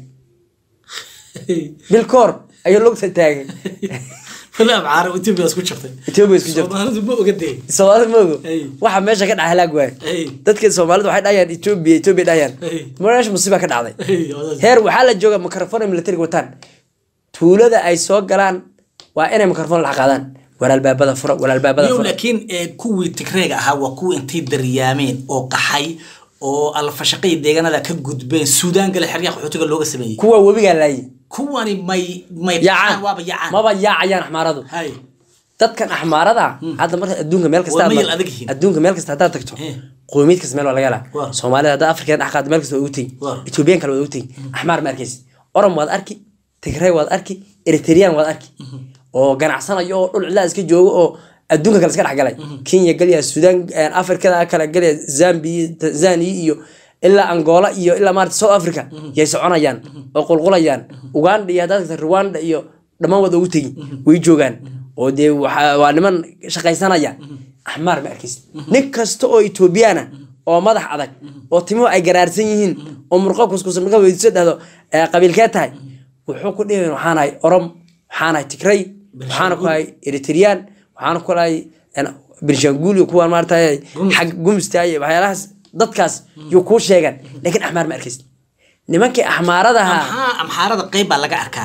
hey bil ka hor ayuu lugta taagay wala abcaara ethiopia isku jirtay Ethiopia isku jirtay. soomaalidu ma oga dee soomaalida ma ogo Hey. waxa meesha ka dhaca halaag waay hey dadka soomaalida waxay dhahayaan ethiopia ethiopia dhahayaan Hey. meesha musiiba ka dhacday hey wadaad. heer waxaa la jooga mikrofon ay militariga wataan tuulada ay soo galaan waa inay mikrofon la qaadaan war albaabada fura war albaabada yow fura laakiin ee, kuwii tigreega ahaa waa kuwa intay daryaameen oo qaxay oo alfashaqay deegaanada ka gudbeen suudaan gale xeryaha qaxootiga looga sameeyey kuwa webigaa laayay kuwani may may yaacaan waaba yaacaan maba yaacayaan axmaaradu hay dadkan axmaarada hadda marka adduunka meel kasta Waa aad mayl mar- adag yihiin. adduunka meel kasta haddaad tagto Eh. qowmiyad kasta meel waa laga helaa Waa. soomaalida hadda afrikan dhex qaado meel kasta waa ugu tegi Waa. ethoobiyan kale waa ugu tegi axmaar ma arkaysi orom waad arki tigray waad arki eritreyaan waad arki oo ganacsanayo oo dhul cidlaa iska joogo oo adduunka kale iska dhexgalay kenya galya suudaan afrikada kale galya zambia tanzania iyo ilaa angola iyo ilaa maarata south africa yay soconayaan oo qulqulayaan uganda iyo haddaad tagta rwanda iyo dhammaan waad ugu tegi way joogaan oo dee waxa- waa niman shaqaysanaya axmaar ma arkaysid nin kasta oo etoobiyana oo madax adag oo timuhu ay garaarsan yihiin oo murqo kuskusan markaa weydiiso dhahdo "Eh, qabiilkee tahay wuxuu ku dhihin waxaan ahay orom waxaan ahay tigray waxaana ku ahay eritreyaan waxaana ku ahay benshangul iyo kuwaan maarata xag gumsta iyo waxyaalahaas dadkaas yuu kuu sheegan laakiin axmaar ma arkaysid nimankii axmaarada ahaa maxaa amxaarada qeyb baa laga arkaa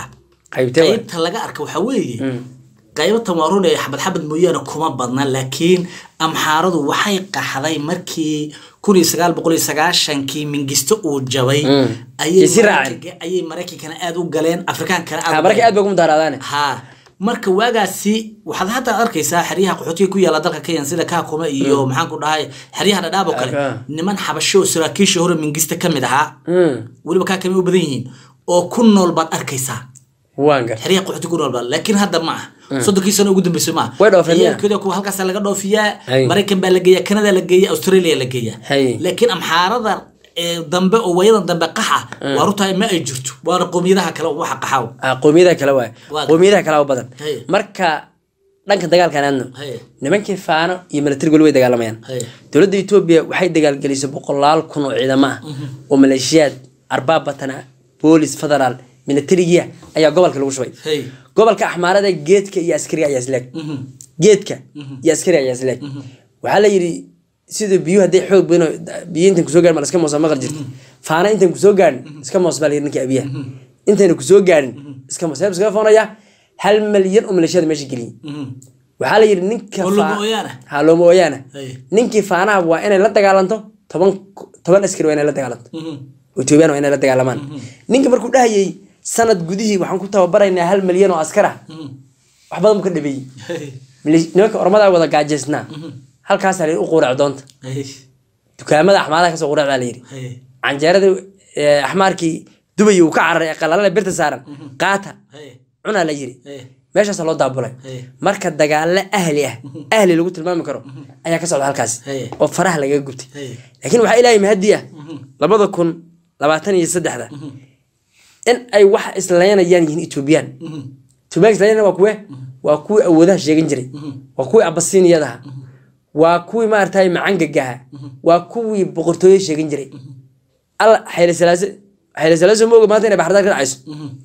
qaybtee waay. qaybta laga arka waxaa weeye qaybatan waa run ee xabad xabad mooyaane kuma badna laakiin amxaaradu waxay qaxday markii kun iyo sagaal boqol iyo sagaashankii mingisto uu jabay ayay Isi raaceen. Mareykanka- ayay maraykankana aad u galeen afrikaankana aad Ha, u marka galeen. aad bay ugu mudaaraadaane ha marka waagaasi waxaad hadda arkaysaa xeryaha qaxootiga ku yaala dalka kenya sida kaakuma iyo maxaan ku dhahay xeryaha dhadhaab oo kale Ah. niman xabasho oo saraakiisha hore mingista ka mid ahaa Mm, weliba kaakama u badan yihiin oo ku nool baad arkaysaa waan gar xeryaha qaxooti ku nool baa laakiin hadda ma aha soddonkii sano ugu dambeysay ma aha Way dhoofeen miyaa? Ciyaalkooda kuwa halkaasa laga dhoofiyaa Hay. maraykan baa la geeyaa kanada la geeyaa australia la geeyaa Hay. laakiin amxaarada ee dambe oo wayadan dambe qaxa waa runtaa ma ay jirto waana qowmiyadaha kale oo waxa qaxaaw Ah, qowmiyadaha kale waay Waa- qowmiyadaha kale u badan Hey. marka dhanka dagaalkan aadno Hey. nimankii faano iyo militariga weli way dagaalamayaan Hey. dowladda etoobiya waxay dagaalgelisay boqolaal kun oo ciidamo ah oo maleeshiyaad arbaab batana boolis federaal militarigiya ayaa gobolka lagu shubay Hey. gobolka axmaarada geedka iyo askariga ayaa isleeg geedka iyo askariga ayaa isleeg waxaa la yidhi sida biyuhu hadday xoog badan oo- biyo intan kusoo gaadhin ma iska moosa maqal jirta faana intan kusoo gaadhin iska moos baa la yidhi ninkii abiyaha intayna kusoo gaadhin iska moos heeb iskaga foonaya hal malyan oo maleeshiyada meesha geliyey waxaa la yidhi ninka Oo faa- looma ooyaana? ha looma ooyaana Hey. ninkii faanaha waa inay la dagaalanto toban toban askari waa inay la dagaalanto etoobiyaan waa inay la dagaalamaan ninka markuu dhahayay sanad gudihii waxaan ku tababaraynaa hal malyan oo askar ah wax badan buu ka dhabeeyey Mili- nimanka ormadaa wada gaajaysnaa halkaasaa la yidhi u quurac doonta dukaamada axmaadaha kasoo quurac baa la yidhi canjeerada eh, axmaarkii dubay uu ka cararay ee qalalale birta saaran qaata cunaa la yidhi meeshaasa loo daabulay Hey. marka dagaalo ahli ah ahli lagu tilmaami karo ayaa ka socda halkaas Hey. oo faraha lagaga gubtay Hey. laakiin waxaa ilaahay mahadi ah labada kun labaatan iyo saddexda in ay wax islaynayaan yihiin etoobiyaan etoobiyaan islaynaya waa kuwe waa kuwii awoodaha sheegan jiray waa kuwii abasiiniyadaha waa kuwii maaragtay macangagaha waa kuwii boqortooyo sheegan jiray alla xayla salaase xayla salaase ma oga maanta inay baxardaar ka dhacayso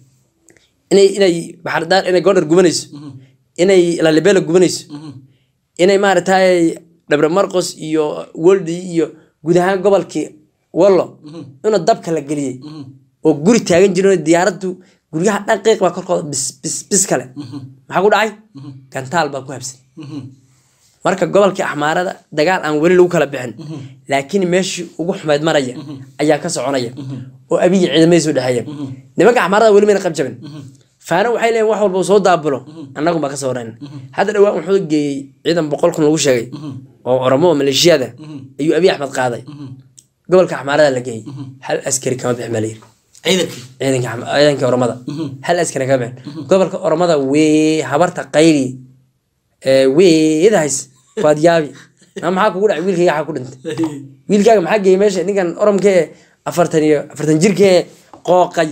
inay inay baxardaar inay goondhar gubanayso inay lalibela gubanayso inay maaragtay dhabre marqos iyo woldi iyo guud ahaan gobolkii wallo inuu dabka la geliyey oo guri taagan jirin oo diyaaraddu guryaha dhan qiiq baa korkooda bis bis bis kale maxaa ku dhacay gantaal baa ku habsan marka gobolkii axmaarada dagaal aan weli lagu kala bixin laakiin meeshii ugu xumeyd maraya ayaa ka soconaya oo abiyi ciidamadiis u dhexeeya nimanka axmaarada weli mayna qabjabin faano waxay leeyihin wax walba uu soo daabulo annagu baa ka soo warayna hadda dhawaan wuxuu geeyey ciidan boqol kun lagu sheegay oo oromo oo maleeshiyada ayuu abiy axmed qaaday gobolka axmaarada la geeyey hal askari kama bixin baa la yiri ciidankii ciidanka Axma- ciidanka oromada hal askari kama bixin gobolka oromada wee habarta qayli ee, weedahays waad yaabi ama maxaa kugu dhacay wiilkayga waxaa ku dhintay wiilkaaga maxaa geeyey meesha ninkan oromka ee afartan iyo afartan jirka ee qooqay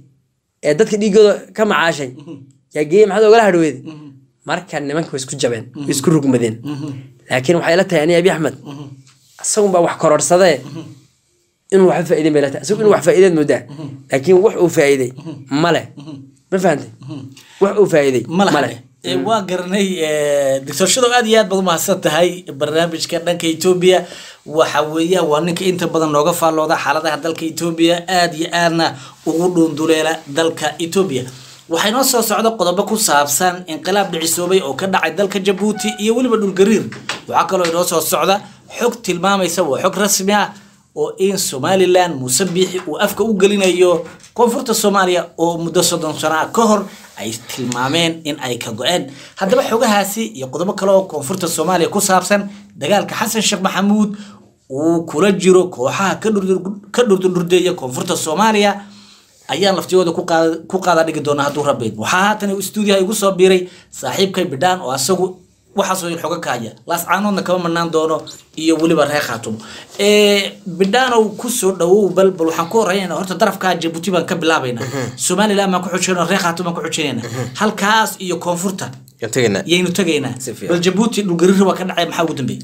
ee dadka dhiigooda ka macaashay yaa geeyey maxaad ogala hadhweed marka nimanka way isku jabeen way isku rugmadeen laakiin waxay la tahay ani abi axmed isagun baa wax kororsadee inuu waxba faa'iideen bay la tahay isagu inuu wax faa'iideed moodaa laakiin wax uu faa'iiday male ma fahantay wax uu faa'iiday malaha Ee, waa garanay ee, doctor shadow aad iyo aad baad umahadsan tahay barnaamijka dhanka etoobiya waxa weeyaan waa ninka inta badan nooga faallooda xaaladaha dalka etoobiya aad iyo aadna ugu dhuunduleela dalka etoobiya waxaa inoo soo socda qodobo ku saabsan inqilaab dhicisoobay oo ka dhacay dalka jabuuti iyo weliba dhulgariir waxaa kaloo inoo soo socda xog tilmaamaysa waa xog rasmi ah oo in somalilan muuse biixi uu afka u gelinayo koonfurta soomaaliya oo muddo soddon sano ah ka hor ay tilmaameen in ay ka go-een haddaba xogahaasi iyo qodobo kale oo koonfurta soomaaliya ku saabsan dagaalka xasan sheekh maxamuud uu kula jiro kooxaha ka dhurdur- ka dhurdurdurdeeya koonfurta soomaaliya ayaan laftigooda ku qaada- ku qaada dhigi doona hadduu rabeyn waxaa haatan stuudiyaha igu soo biiray saaxiibkay bidhaan oo asagu waxaasoo il xoga kahaya laascaanoodna kama manaan doono iyo weliba reer khaatumo bidhaanow kusoo dhawow bal bal waxaan ku horreynayna horta darafkaa jabuuti baan ka bilaabaynaa somaliland baan ku xujinayna reer khaatum baan ku xujinayna halkaas iyo koonfurta Yaan tegaynaa. yaynu tegaynaa Si fiican. bal jabuuti dhulgariir waa ka dhacay maxaa ugu dambeeyey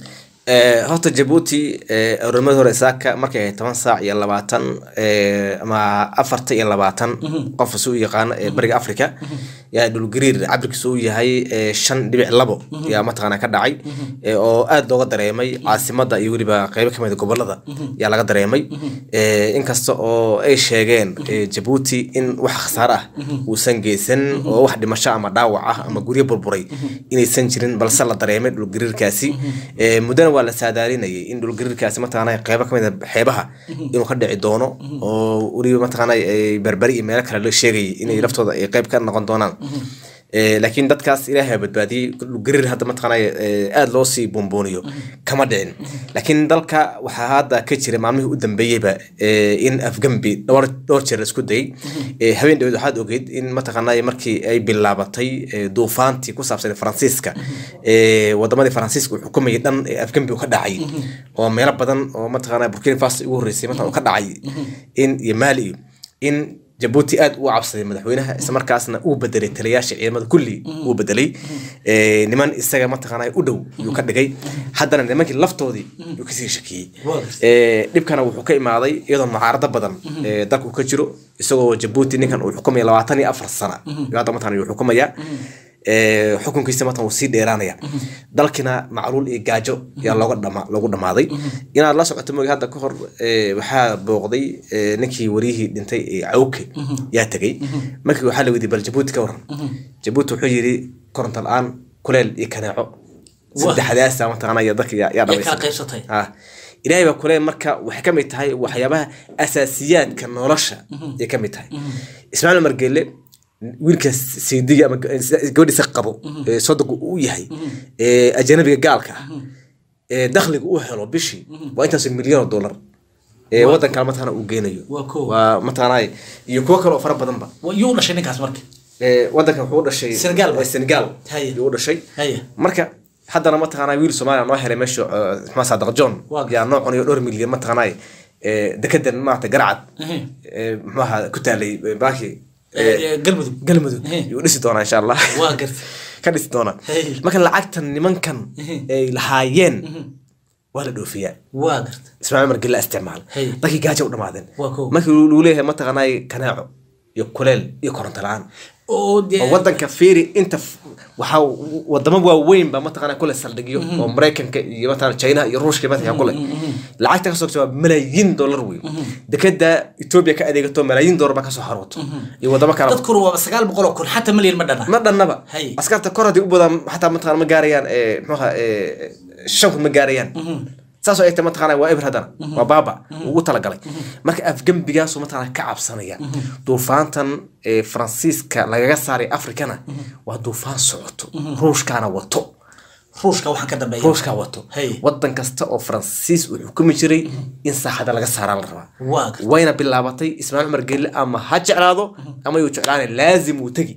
Eh, horta jabuuti eh, oromada hore saaka markay ahayd toban saac iyo labaatan eh, ama afarta iyo labaatan qof isu yaqaano ee bariga africa yaa dhulgariir cabirkiisu uu yahay eh, shan dhibic labo yaa mataqaana ka dhacay eh, oo aad looga dareemay caasimada iyo weliba qeybo kamid gobolada yaa laga dareemay Eh, inkasta oo ay sheegeen eh, jabuuti in wax khasaare ah uusan geysan oo wax dhimasho ama dhaawac ah ama guryo burburay inaysan jirin balse la dareemay dhulgariirkaasi Eh, muddana waa la saadaalinayay in dhulgariirkaasi mataqaana qeybo kamid a xeebaha inuu ka dhici doono oo weliba mataqaana ay berberi iyo meelo kale la sheegayay inay laftooda ay qeyb ka noqon doonaan Eh, laakiin dadkaas ilaahay badbaadiyey dhulgariir hadda mataqaana eh, aada loo sii buunbuuniyo kama dhicin laakiin dalka waxaa hadda ka jira maalmihii u dambeeyeyba eh, in afgambi dhowr dhowr jeer la isku dayay Eh, habeen dhaweed waxaad ogeyd in mataqaana markii ay bilaabatay eh, duufaantii ku saabsan faransiiska eh, wadamadii faransiiska uu xukumayay dhan ee afgambi uu ka dhacay oo meelo badan oo mataqaana burkina faso ugu horreysay mataqana uu ka dhacay in iyo maali iyo in jabuuti aad uu cabsaday madaxweynaha islamarkaasna uu bedelay taliyaasha ciidamada kulli uu bedelay Eh, niman isaga mataqaana u dhow yuu ka dhigay haddana nimankii laftoodii yuu kasii shakiyey Eh, dhibkana wuxuu ka imaaday iyadoo mucaarado badan eh, dalka uu ka jiro isagoo jabuuti ninkan uu xukumaya labaatan iyo afar sana yuu hadda mataqana yuu xukumaya Eh, xukunkiisa matan wuu sii dheeraanaya dalkina macluul iyo gaajo yaa looga dhama loogu dhamaaday inaad la socoto mogi hadda ka hor eh, waxaa booqday eh, ninkii wariyihii dhintay ee cawke yaa tegey markii waxaa la weydiiyey bal jabuuti ka waran jabuuti wuxuu yidhi koronto la-aan kuleel iyo kaneeco saddexdaasa mataqaana iyo dadka yaa yaa kala dhamaysan qaybsatay ah ilaahay baa kuleel marka waxay ka mid tahay waxyaabaha asaasiyaadka nolosha ay ka mid tahay ismaaciil umar geelle wiilka saydiga ama gabadhiisa qabo ee sodogu uu yahay ee ajanabiga gaalka ah ee dakhliga uu helo bishii waa intaas milyan oo dollar ee wadan kale mataqaana uu geynayo Waa kow. waa mataqaana iyo kuwo kale oo fara badanba Wa- yuu u dhashay ninkaas marka ee wadankan wuxuu u dhashay Senegal ba? ee Senegal Haye. yuu u dhashay Haye. marka haddana mataqaanaa wiil soomaaliya noo helay meesha maxaa saadaq john Waa yaa noo cunayo dhowr milyan mataqaanaa ee dekedan maarata garcad Ehe. ee muxuaha ku taalay baaki Eh, galmudug galmudug Ehe. yuu dhisi doonaa insha allah waa gartay ka dhisi doonaa Hey. marka lacagtan nimankan ay lahaayeen waa la dhoofiyaa waa gartay ismaaciil umar gilla isticmaal Hey. dadkii gaajo u dhamaadeen Waa kow. markii lagu leeyahay mataqaanaa kanaaco iyo kuleel iyo koronto la-aan oo dee oo wadanka fiiri inta f- waxaa wadamo waaweyn baa mataqaana kule saldhigyo oo maraykanka iyo mataqana chinaha iyo ruushka mataqana kule lacagta kasoo gasha waa malaayiin dollar wey dekeda etoobiya ka adeegato malaayiin dollar baa kasoo harooto iyo wadamo kale dadkuna waa sagaal boqol oo kun xataa malyan ma dhana ma dhannaba Hay. askarta kor haddii u badaan xataa mataqana ma gaarayaan eh, muxuha eh, shan kun ma gaarayaan saasoo ay tahay mataqana waa eber haddana waa baaba ugu talagalay marka afgembigaasu mataqana ka cabsanaya duufaantan ee faransiiska lagaga saaray afrikana waa duufaan socoto ruushkaana wato ruushka waxaan ka dambeeya ruushkaa wato Hay. wadan kasta oo faransiis uu xukumi jiray in saaxada laga saaraa la rabaa waa gartay wayna bilaabatay ismaaciil cumar geelle ama ha jeclaado ama yuu jeclaanay laazim uu tegi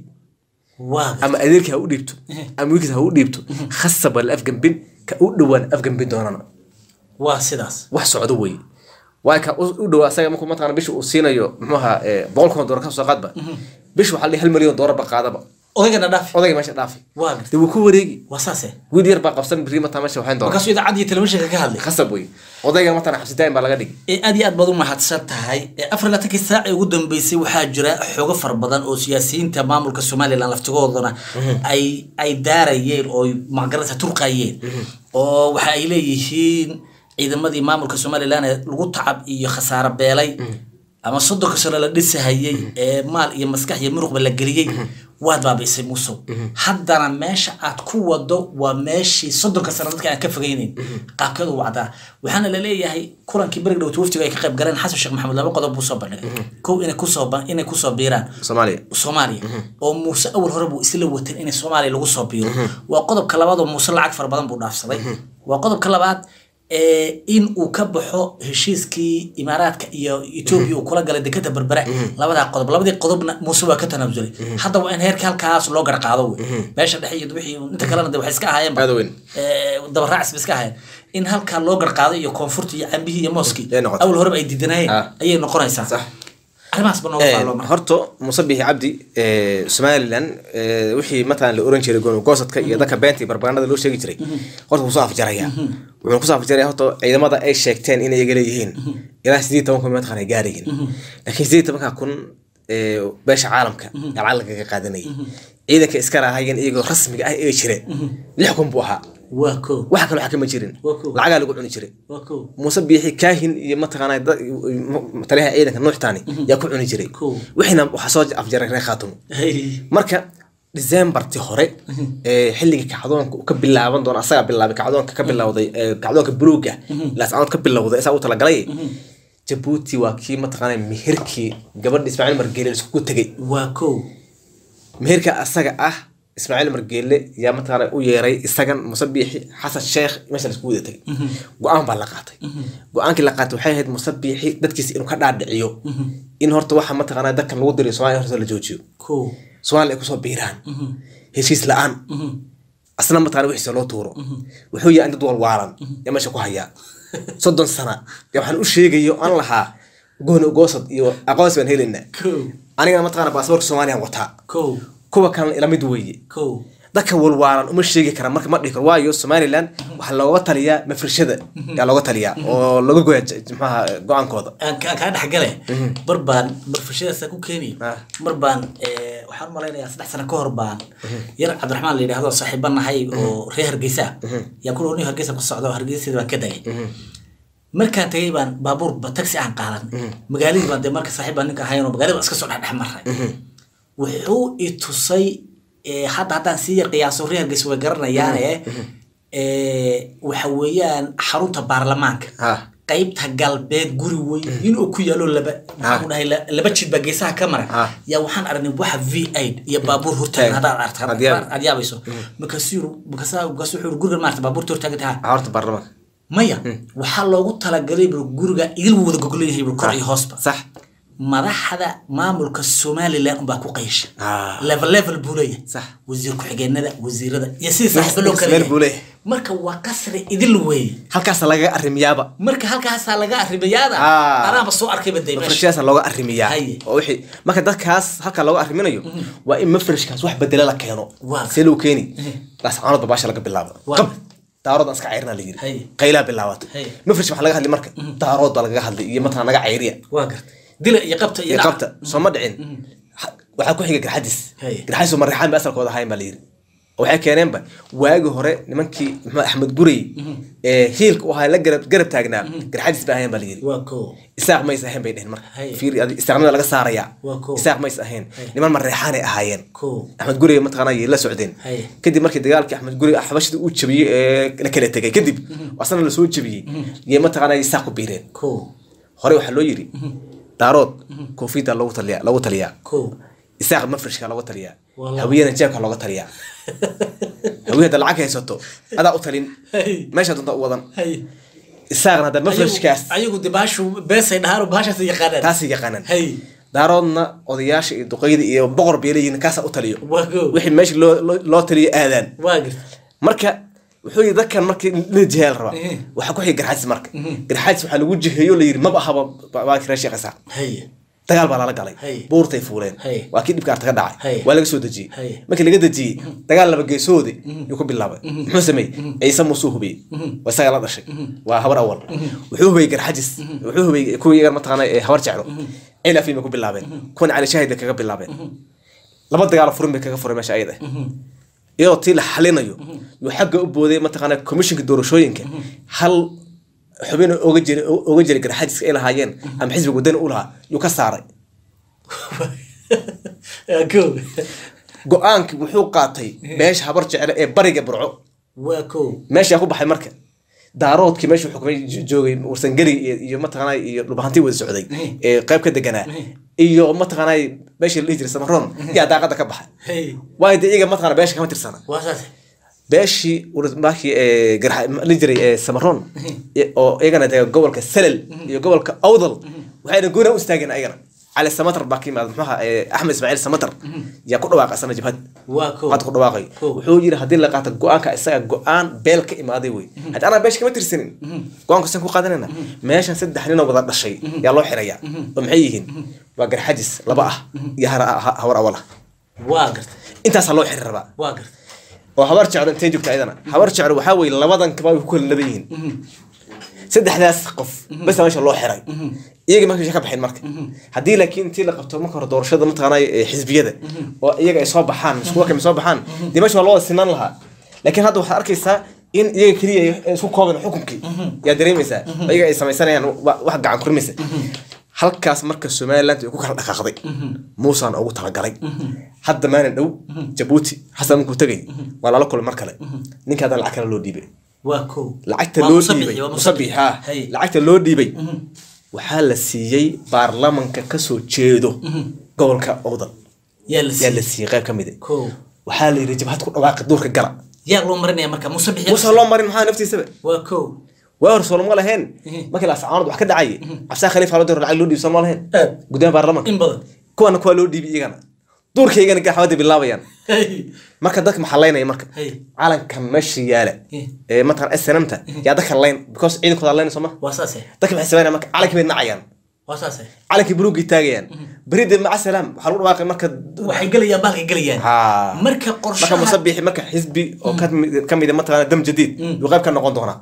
waa gartay ama adeerkii ha u dhiibto ama wiilkiis ha u dhiibto khasab waa la afgambin ka u dhowaan afgambin doonana waa sidaas wax socdo wey waay ka u u dhowaa asaga markuu mataqana bisha uu siinayo muxuaha boqol kun oo doolar ka soo qaadba bish waxaa la dhihi hal milyan oo doolar ba qaadaba odaygana dhaafi odayga meesha dhaafi waa gartay dee wuu ku wareegi waa saase wiil yar baa qabsan biri mataa meesha waxayn doona markaasuu idaacadda iyo telefishinka ka hadlay khasab wey odayga matana xabsidaayin baa laga dhigi ee aad iyo aad baad u mahadsan tahay ee afar iyo labaatankii saac ee ugu dambeysay waxaa jira xogo fara badan oo siyaasiyiinta maamulka somalilan laftigoodana ay ay daarayeen oo magaranaysa turqayeen oo waxa ay leeyihiin ciidamadii maamulka somalilan ee lagu tacab iyo khasaaro beelay ama soddonka sano la dhisahayey ee maal iyo maskax iyo muruqba la geliyey waad baabiisay musow haddana meesha aad ku wado waa meeshii soddonka sano dadka aan ka fogeyneyn qaabkeedu wacdaa waxaana la leeyahay kulankii berig dhowt waftiga ay ka qayb galeen xasan sheekh maxamed laba qodob buu soo bandhigay kow inay kusoo ba- inay kusoo biiraan soomaaliya soomaaliya oo muuse awal hore buu isla watan inay soomaaliya lagu soo biiro waa qodobka labaad oo muuse lacag fara badan buu dhaafsaday waa qodobka labaad ee in uu ka baxo heshiiskii imaaraadka iyo etoobiya uu kula galay dekada berbera labadaa qodob labadii qodobna muuse waa ka tanaasulay hadda waa in heerka halkaas loo garqaado wey meesha dhexe iyo wixii inta kalena de waxay iska ahaayeenba aad u weyn ee, dabaraacis ba iska ahayn in halkaa loo garqaado iyo koonfurta iyo cambihii iyo mooskii Ay noqoto. awal horeba ay diidanayeen Ah. ayay noqonaysaa Sax. arrimahaas ba nooga faallo marka horta muuse bixi cabdi eh, somalilan eh, wixii matalan la oran jiray gooni goosadka iyo dadka beenta iyo barbagandada loo sheegi jiray horta wuu soo afjaraya wuxuu kusoo afjaraya horta ciidamada ay sheegteen inay iyaga leeyihiin ilaa sideed toban kun mataqan ay gaarayiin laakiin sideed tobanka kun eh, beesha caalamka yaa lacag lagaga qaadanayay ciidanka iska raahayeen iyagoo rasmiga ah ee jire lix kun buu ahaa waa kow waxa kale waxa kama jirin Waa cool. lacagaa lagu cuni jiray waa kow muuse biixi kaahin iyo mataqaanaa dad- taliyaha ciidanka nuuxtaani yaa ku cuni jiray Cool. wixiina waxaa soo afjaray reer khaatumo hay marka decemberti hore ee xilligii kacdoonka uu ka bilaaban doona asagaa bilaabay kacdoonka ka bilowday ee kacdoonka buluuga laascanood ka bilowday isaa u talagalay jabuuti waa kii mataqaanaa mihirkii gabadha ismaaciil margeele iskugu tegay waa kow meherka asaga ah ismaaciil margeele yaa mataqaana u yeeray isagan muuse biixi xasan sheekh meesha laisku wada tagay go-aan baa la qaatay go-aankii la qaatay waxay ahayd muuse biixi dadkiisa inuu ka dhaadhiciyo in horta waxa mataqaana dadkan lagu dirayo somalia horta la joojiyo kow soomaaliya ay kusoo biiraan heshiis la-aan asna mataqana wixiisa loo tuuro wuxuu yahay dad walwaalan yaa meesha ku hayaa soddon sana yaa waxaan u sheegayo aan lahaa gooni goosad iyo aqoonsi baan helaynaa kow anigana mataqana baasaboorka soomaaliya wataa kow kuwa kalena ila mid weeye kow dadka walwaalan uma sheegi kara marka ma dhihi karo waayo somaliland waxaa looga taliyaa mafrishada yaa looga taliyaa oo laga goya j- j- maxaha go-aankooda aan ka- kaa dhex gale mar baan barfashadaasa ku keeni Ah. mar baan eh, waxaan malaynayaa saddex sano ka hor baan yar cabdiraxmaan la yidhaahdo saaxiiba nahay oo reer hargeysa yaa ku ni hargeysa ku socda oo hargeysyada baan ka dagay markaan tagay baan baabuur ba taxi aan qaadan magaaladii baan dee marka saaxiib baan ninka ahayn oo magaalada baan iska soo dhexdhex maray wuxuu i tusay eh, hadda haddaan sii yar qiyaaso reer hargeysa way garanayaane eh, waxa weeyaan xarunta baarlamaanka Ah. qaybta galbeed guri weyn inuu ku yaalo laba maxaan ku dhahay la- laba jid baa geesaha ka mara Ah. yaa waxaan aragnay waxa v aid iyo baabuur hortaagan Taag. haddaad aragto Aad yaab- aad yaabayso markaasuu yiri- markaasaa markaasuu wuxuu yiri gurigan maarata baabuurta hortaagan taha horta baarlamaanka maya waxaa loogu talagalay bur guriga idil wuu wada goglan yahay bur kor iyo hoosba sax madaxda maamulka somaliland unbaa ku qaysha Ah. level level buu leeyahay Sax. wasiir ku-xigeenada wasiirada iyo sidii saaxiibo loo kala meel yahay. buu leeyahay. marka waa qasri idil weeye halkaasa lagaga arrimiyaaba marka halkaasaa laga arrimayaada Ah. anaaba soo arkayba dee meesha mafrishadaasa looga arrimiyaa Haye. oo wixii marka dadkaas halkaa looga arriminayo waa in mafrishkaas wax bedela la keeno Waa. see loo keeni laascaanood babaasha laga bilaabo Waa. qab daaroodan iska cayrina la yiri Haye. qaylaa bilaabata Haye. mafrish maxaa laga hadli marka daarood baa lagaga hadlay iyo mataqana naga cayriya waa garta dila iyo qabta iyo iyo dhaca. qabta soo ma dhicin Ha- waxaa ku xiga garxadis Haye. garxadis oo marreexaan ba asalkooda ahayn baa la yiri oo waxay keeneenba waagi hore nimankii maxamed axmed gurey ee hiilka u ahaa la garab garab taagnaa garxadis ba ahayn baa la yiri waa koo isaaq mays ahayn bay dheheen marka Haye. fiir adi- isaaqnimada laga saarayaa Waa koow. isaaq mays ahayn niman mareexaanay ahaayeen koo axmed gurey mataqaana ayay la socdeen Haye. kadib markii dagaalkii axmed gurey xabashida uu jabiyey ee la kala tegay kadib asna lasoo jabiyey yay mataqaana isaaq ku biireen koo hore waxaa loo yiri daarood koofiyada loogu taliyaa loogu taliyaa koo isaaq mafrishka looga taliyaa Wallah. hawiyana jeebka looga taliyaa hawiye hadda lacag haysato adaa u talin Haye. meesha doonta u wadan hay isaaqna hadda mafrishkaas ayagu de baashu beesay dhahaan oo baashaas yaqaanaan taasay yaqaanaan hay daaroodna odayaasha iyo duqeyda iyo boqor bay leeyihiin kaasa u taliyo waa koo wixii meesha loo loo- loo taliyo aadaan waa garta marka wuxuu yidhi dadkan markii la jiheeya la rabaa Mhm. waxaa ku xiga garxaadis marka garxaadis waxaa lagu jiheeyo la yidhi maba ahaba waa kira sheekh isaaq hay dagaal baa lala galay Hay. buurtay fuuleen Hay. waa kii dhibka artaga dhacay Hay. waa laga soo dejiyey Hay. markii laga dejiyey dagaal laba geesoode yuu ku bilaabay muxuu sameeyey ciise muusuu hubiyey waa isaga la dhashay waa habar awal wuxuu hubiyey garxajis wuxuu hubiyey kuwii iyaga mataqaana ee habar jeclo cilafii bay ku bilaabeen kuwan cali shaahid bay kaga bilaabeen laba dagaal furin bay kaga furay meesha ayada iyadoo tii la xalinayo yuu xagga u booday mataqaana komishinka doorashooyinka hal xubin oga jira oga jira garxajiska ay lahaayeen ama xisbiga wadani u lahaa yuu ka saaray waa koo go-aankii wuxuu qaatay meesha habar jeclo ee bariga burco waa koo meeshaa ku baxay marka daaroodkii meeshu xukumay jo- joogay warsangeli iyo iyo mataqaana iyo dhubahantii wada socday ee qayb ka deganaa iyo mataqaana meesha la dhihi jiray samaroon yaa daaqada ka baxay hay waayo dee iyaga mataqaana beesha kama tirsana waa saas beeshii markii ee garxa la jiray ee samaroon oo iyagana dee gobolka salal iyo gobolka awdal waxayna goona u istaageen ayagana cali samatar baa ka yimaada muxuaha axmed ismaaciil samatar yaa ku dhawaaqay asana jabhad waa kow hadda ku dhawaaqay Kow. wuxuu yiri haddii la qaato go-aanka isaga go-aan beel ka imaaday wey haddii anaa beesha kama tirsanin go-aanka san ku qaadanayna meeshan saddex ninoo wada dhashay yaa loo xirayaa oo maxay yihiin waa garxajis laba ah iyo har- ha- hawar awal ah waa garta intaasaa loo xiri rabaa waa garta oo habar jeclo intay joogta ayadana habar jeclo waxaa weye labadan kaba way ku kala laban yihiin saddexdaas qof basa meesha loo xiray iyaga marka meesha ka baxeen marka haddii laakiin intii la qabto marka hore doorashada mataqaanay ee xisbiyada oo iyaga ay soo baxaan iskuwa kami soo baxaan dee meesha waa loo wada sinaan lahaa laakiin hadda waxaad arkaysaa in iyaga keliya ay isku kooban xukunkii yaa dareemaysaa oo iyaga ay samaysanayaan wa- wax gacan kurimaysa halkaas marka somaliland ay ku kala dhaqaaqday muusaan ugu talagalay hadda maalin dhow jabuuti xasan markuu tegay waa lala kulay mar kale ninka haddana lacag kale loo dhiibay waa kow lacagta Waa loo musabixi, dhiibay waa musabix ha Hay. lacagta loo dhiibay waxaa la siiyey baarlamanka kasoo jeedo gobolka owdal yaa la yaa la siiyey siiyey qayb ka mid kow waxaa la yidhi jabhad ku dhawaaqi duurka gala yaa loo marinaya marka musabix muuse loo marin maxaa naftiisaba waa kow waa hor soolama lahayn markii laascaanood wax ka dhacay cabsaa khaliif halo dir lacag loo dhiibsan ma lahayn Aad. gudaha baarlamanka in badan kuwana kuwaa loo dhiibay iyagana duurkaygana gaxawada bilaabayaan Hey. marka dadka maxaa laynaya marka Hey. calankan meesha yaala Eh. ee mataqan snmta yaa dadka layn because ciidankooda layn soo ma waa saase dadka maxay sameynayaan marka calankii bay nacayaan waa saase calankii buluugii taagayaan beride maca salaam waxaa lagu dhawaaqay marka waxay gelayaan baalkay gelayaan Ha. marka marka qorshaha musabixi marka xisbi oo ka mid- ka mid mataqana dam jadiid yuu qayb ka noqon doonaa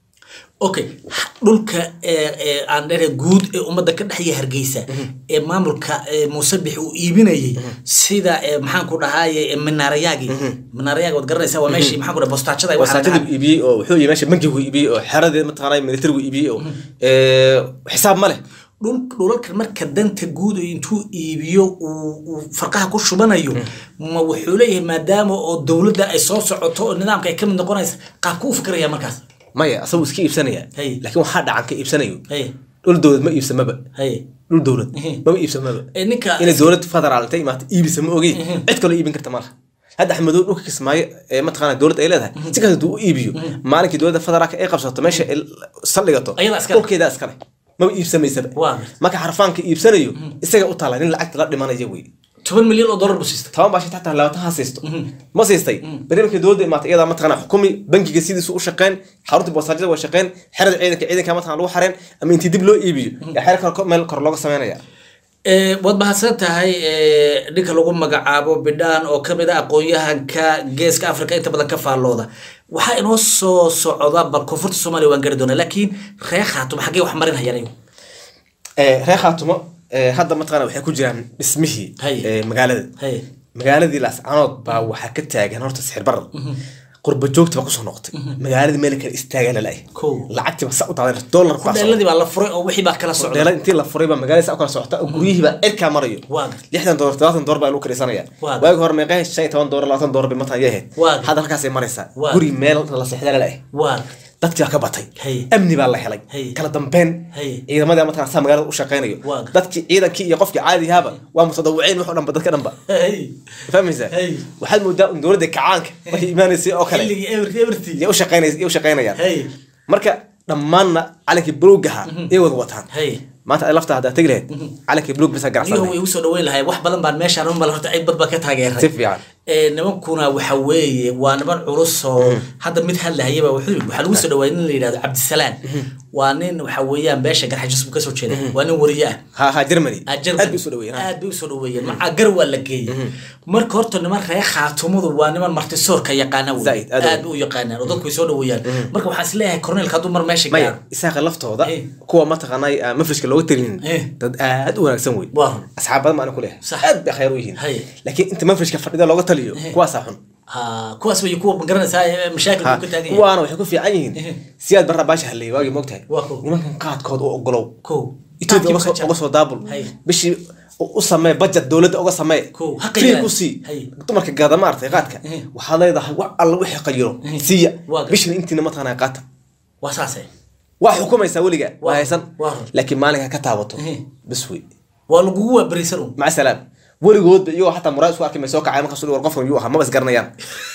okay dhulka ee ee aan dhere guud ee ummadda ka dhexya hargeysa ee maamulka ee musabix uu iibinayay sida ee maxaan ku dhahaye ee minaarayaagi minaarayaagi waad garanaysaa waa meeshii maxaan ku dhaha bostaajada ay waxaa la wasaatadii dhahaa. buu iibiyey oo wuxuu yii meesha bankigu iibiyey oo xeradii mataqana militarigu iibiyey oo ee, xisaab ma leh dhul dhulalkan marka danta guud oo intuu iibiyo uu uu farqaha ku shubanayo ma wuxuu leeyahay maadaama oo dowladda ay soo socoto oo nidaamka ay ka mid noqonaysa qaabku u fikiraya markaas maya asagu iska iibsanaya Hey. laakiin waxaa dhacan ka iibsanayo hay dhul dowlad ma iibsamaba hay dhul dowlad Mhm. mama iibsamaba ee ninka inay dowlad federaal intay imaata iibisa ma ogi cid kaloo iibin karta malaha hadda axmedow dhulka kismaayo ee mataqaana dowladda ay leedahay si kasta haduu u iibiyo maalinkii dowladda federaalka ay qabsato meesha ay saldhigato Ayadaa iskale. dhulkeedaa iskale maba iibsamaysaba Waa. marka xarfaanka iibsanayo isaga u taala nin lacagta la dhimanaya wey toban milyan oo dollar buu siistay toban baa shita hataa labaatan ha siisto ma siistay beri markii dowladda imaatay iyadaa mataqana xukumi bankiga sidiisu u shaqeyn xaruntii boosaajada waa shaqeyn xerada ciidanka ciidanka mataqana lagu xareen ama intii dib loo iibiyo yaa xeer kale meel kor looga sameynaya Ee, waad mahadsan tahay ee, ninka lagu magacaabo bidhaan oo kamid ah aqoon-yahanka geeska africa inta badan ka faallooda waxaa inoo soo socda bal koonfurta soomaaliya waan gari doonaa laakiin reer khaatum xaggee wax marin hayaan ayagu Ee, reer khaatumo ee, hadda mataqana waxay ku jiraan dhismihii Hay. ee, magaalada Hay. magaaladii laascanood baa waxaa ka taagan horta sixir barar qurba joogti baa kusoo noqotay magaaladii meel kale istaagaa lalaay Kow. lacagtii baa sa u daaday dollar baa socda. hudheeladii baa la furay oo wixii baa kala socda dheelad intii la furay baa magaalada sa u kala socota oo guryihii baa cirkaa marayo Waa gartay. lixdan doolar todobaatan doolar baa lagu karisanaya Waa waagi hore meeqaha shan iyo toban doolar labaatan doolar bay matan yahayd Waa gartay. hadda halkaasay maraysaa Waa guri meel la seexda lalaay waa dadkii baa ka batay Hay. amni baa la helay Hay. kala dambeyn Hay. ciidamadii mataqana saa magaalada u shaqeynayo Waa gartay. dadkii ciidankii iyo qofkii caadigaaba waa mutadawiciin wax oo dhanba dadka dhanba Hey. fahmaysaa Hay. waxaad moodaa in dowladda kacaanka markay imaanaysay oo kale xilligii everty everty yay u shaqeynays yay u shaqeynayaan Hay. marka dhammaanna calankii buluugaha yay wada wataan Hay. maanta ay lafta haddaa tegi lahayd calankii buluug bisa niyuhu ganacsan way igu soo dhaweyn lahay wax badan baan meeshaan u mala horta cid bad baa ka taageeray si fiican ee nimankuna waxa weeye waa niman culus oo hadda mid hadlahayaba wuxuu yidhi, waxaa lagu soo dhawaayay nin la yidhahdo cabdisalaan waa nin waxa weeyaan beesha garxajis buu kasoo jeeda waa nin wariye ah ha ha germany Ah, Germany. aad bay usoo dhaweeyeen aad bay usoo dhaweeyeen macaa gar waa la geeyey marka horta niman reer khaatumadu waa niman martisoorka yaqaana wey Zaid, aad aad bay u yaqaanaan oo dadku way soo dhaweeyaan marka waxaan is leeyahay korneelka hadduu mar meesha maya gaaro isaaqa laftooda Eh. kuwa mataqaanay aan mafrishka looga talinin Eh. dad aad u wanaagsan wey Waa run. asxaab badan baan ku leeyahay Sax. aad bay khayr u yihiin Hay. laakiin inta mafrishka fadhida looga taliyo kuwaasaa xun Ah, kuwaas way kuwa magaranaysaa ee mashaakil Ha, uu ka taagan yahay kuwaana waxay ku fiican yihiin Eh. siyaad barra baasha halleeyay waagii moogtahay Waa kow. nimankan qaadkood u ogolow kow etoobiya uga soo- Qaadkii uga soo daabul Hay. bishii u u samee budget dowladda uga samee Kow, ha free qayiraan. ku sii Hay. dumarka gaada maartay qaadka Eh. waxaad leedahay wax alla wixii qayiro siiya Waa gar- bishina intiina mataqaanaa qaata waa saase waa xukumaysaa weliga waa Waa- haysan waa run. laakiin maalinka ka taabato Eh. bas wey waa lagugu waaberisan un maca salaam weligoodba iyagoo xataa muraad isku arkay may soo kacay markaas war qofkan yuu ahaa maba isgaranayaan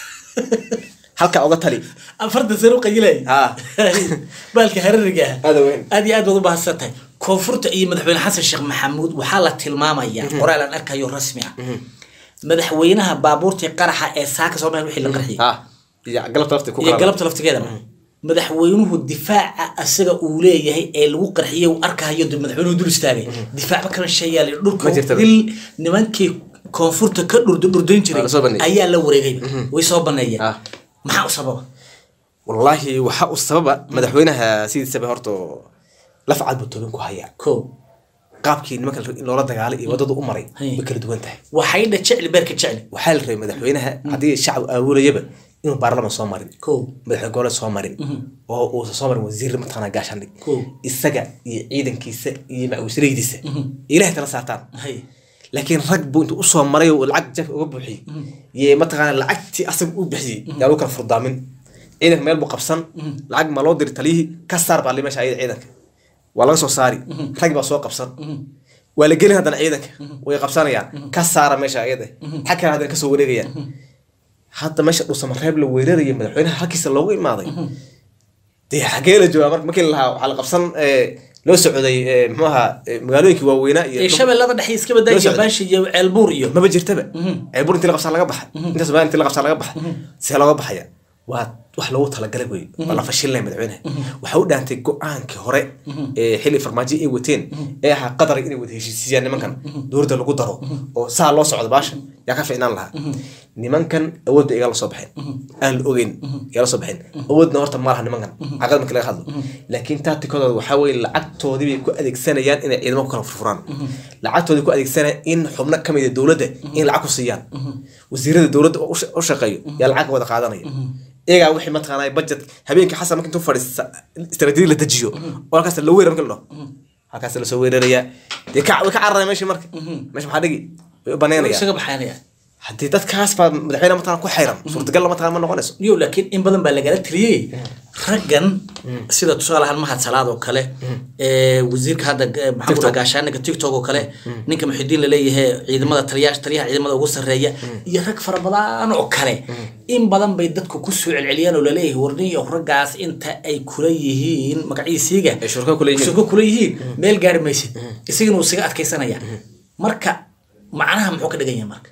halka uga tali afartan sano u qayilay Ha. baalka harariga ah Aad u weyn. aad iyo aad baad u mahadsan tahay koonfurta iyo madaxweyne xasan sheekh maxamuud waxaa la tilmaamayaa qoraal aan arkayo rasmi ah madaxweynaha baabuurtii qaraxa ee saaka soomaaliya wixii la qarxiyay ha iyo galabta lafta ku iyo kala galabta laftigeeda madaxweynuhu difaaca asaga uu leeyahay ee lagu qarxiyay uu arkayo dib madaxweynuhu dul istaagay difaacba kala sheeyaal dhulka Ma jirtaba. dil nimankii koonfurta ka dhurd dhurdayn jiray Waa la soo baneeyay. ayaa la wareegay way soo baneeyeen Ah. maxaa u sababa wallaahi waxaa u sababa madaxweynaha sidiisaba horta laf cad buu toobin ku hayaa ko qaabkii nimanka in loola dagaalay iyo waddadu u maray Hay. way kala duwan tahay waxay dha jecli beerka jecli waxaa la rabay madaxweynaha haddii shacab aawulayaba inuu baarlaman soo marin ko madaxweyne goboleed soo marin oo uusan soo marin wasiir mataqaanaa gaashaandhig Cool. isaga iyo ciidankiisa iyo macawisraydiisa ilahay tala saartaan hay laakiin rag buu intuu usoo maray oo lacag jaf uga buuxiyey iyo mataqaana lacagtii asaga u bixiyey yaa lagu kala furdaamin ciidanka meel buu qabsan lacag ma loo diri taliyihii ka saar baa li meesha ayada ciidanka waa laga soo saari rag baa soo qabsan waa la gelin haddana ciidanka way qabsanayaan ka saara meesha ayada xag kale haddana kasoo wareegayaan hadda meesha dhuusamareeb la weeraraya madaxweynaha halkiisa loogu imaaday dee xagee la joogaa marka markii la lahaa waxaa la qabsan ee, loo socday ee, muxuu ahaa ee, magaalooyinkii waaweynaa iyo ee shabeellada dhexe iska badaa Loo iyo socday. baashi iyo ceelbuur iyo maba jirtaba ceebur intii la qabsaa laga baxay inta somalia intii la qabsaa laga baxay see looga baxaya waa wax loogu talagalay wey waa la fashilnay madaxweynaha waxaa u dhaantay go-aankii hore ee xilli farmaajo ay wateen ee ahaa qadar inay wada heshiisiiyaan nimankan dowladda lagu daro oo saa loo socdo baasha yaa ka fiicnaan lahaa nimankan awoodda iga la soo baxeen aan la ogeyn iga la soo baxeen awoodna horta ma laha nimankan caqad markii laga hadlo laakiin taatikadooda waxaa weye lacagtoodii bay ku adeegsanayaan inay ciidamo ku kala furfuraan lacagtoodii ku adeegsanayaan in xubno ka mid a dowladda in lacag ku siiyaan wasiirada dowladda oo u sha- u shaqeeyo yaa lacag wada qaadanaya iyagaa wixii mataqaanaa budget habeenkii xasan marka intuu fadhiista istaraatiiji la dejiyo oo halkaas la weerar marka la dhaho halkaas lasoo weerarayaa dee ka way ka cararaya meeshii marka meesha maxaa dhigi way u banaynayaan isaga baxaynaya haddii dadkaas baa madaxweyne mataqana ku xayran suurtagal mataqana ma noqonayso yo laakiin in badan baa lagala tiriyey raggan sida tusaale ahaan mahad salaad oo kale ee wasiirka hadda eh, maxamed TikTok. gaashaaniga tiktok oo kale ninka muxidiin laleeyahay ciidamada taliyaha taliyaha ciidamada ugu sarreeya iyo rag fara badan oo kale in badan bay dadku ku soo celceliyaan oo laleeyahay warniyo raggaas inta ay kula yihiin magaciisiiga Ay shurko kula yihiin. shurko kula yihiin meel gaari maysid isagana uu isaga adkaysanaya marka macnaha muxuu ka dhigan yahay marka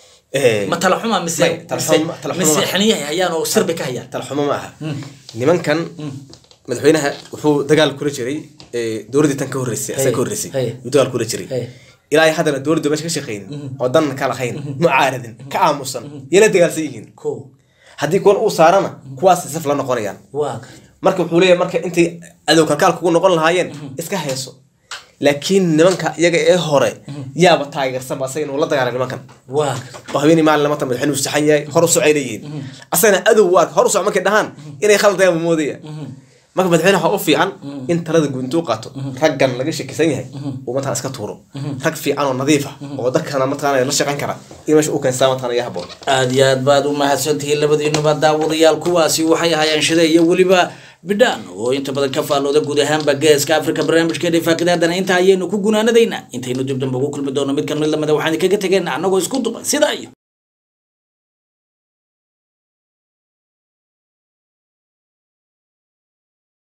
Eh, ma tala xuma mise May, tala mise xuma- tala xuma mise ma- xiniyaha hayaan oo sirbi ka hayaan talxumo ma aha nimankan madaxweynaha wuxuu dagaal kula jiray eh, dowladdii tan ka horreysay asaga ka horreysay Hey. yuu dagaal kula jiray Hey. ilaa haddana dowladda meesha ka shaqeynin oo dan ka lahayn mucaaradin ka aamusan yala dagaalsan yihiin ko haddii kuwan uu saarana kuwaas saf la noqonayaan waa marka wuxuu leeyahay marka intay adow kalkaal kugu noqon lahaayeen iska heeso laakiin nimanka iyaga ee hore yaaba taageersanba asaga inuu la dagaalay nimankan waa oo habeenii maalin lamata madaxweyne uu saxan yahay hor u socay leeyihiin asagana adow waa hor u soc markay dhahaan inay khaldayan buu moodaya marka madaxweyne waxaa u fiican in talada guud intuu qaato raggan laga shakisan yahay uu mataqana iska tuuro rag fiican oo nadiif ah oo dadkana mataqana la shaqayn kara in meesha uu keensaa mataqana yaa haboon aad iyo aad baad u mahadsantihiin labadiinuba daawadayaal kuwaasi waxay ahaayeen shide iyo weliba bidhaan oo inta badan ka faallooda guud ahaanba geeska afrika barnaamijkeena faaqidaadana inta ayaynu ku gunaanadaynaa intaynu dib dambe ugu kulmi doono mid kan mid lamida waxaan kaga tegeena annagoo isku duban sidaa iyo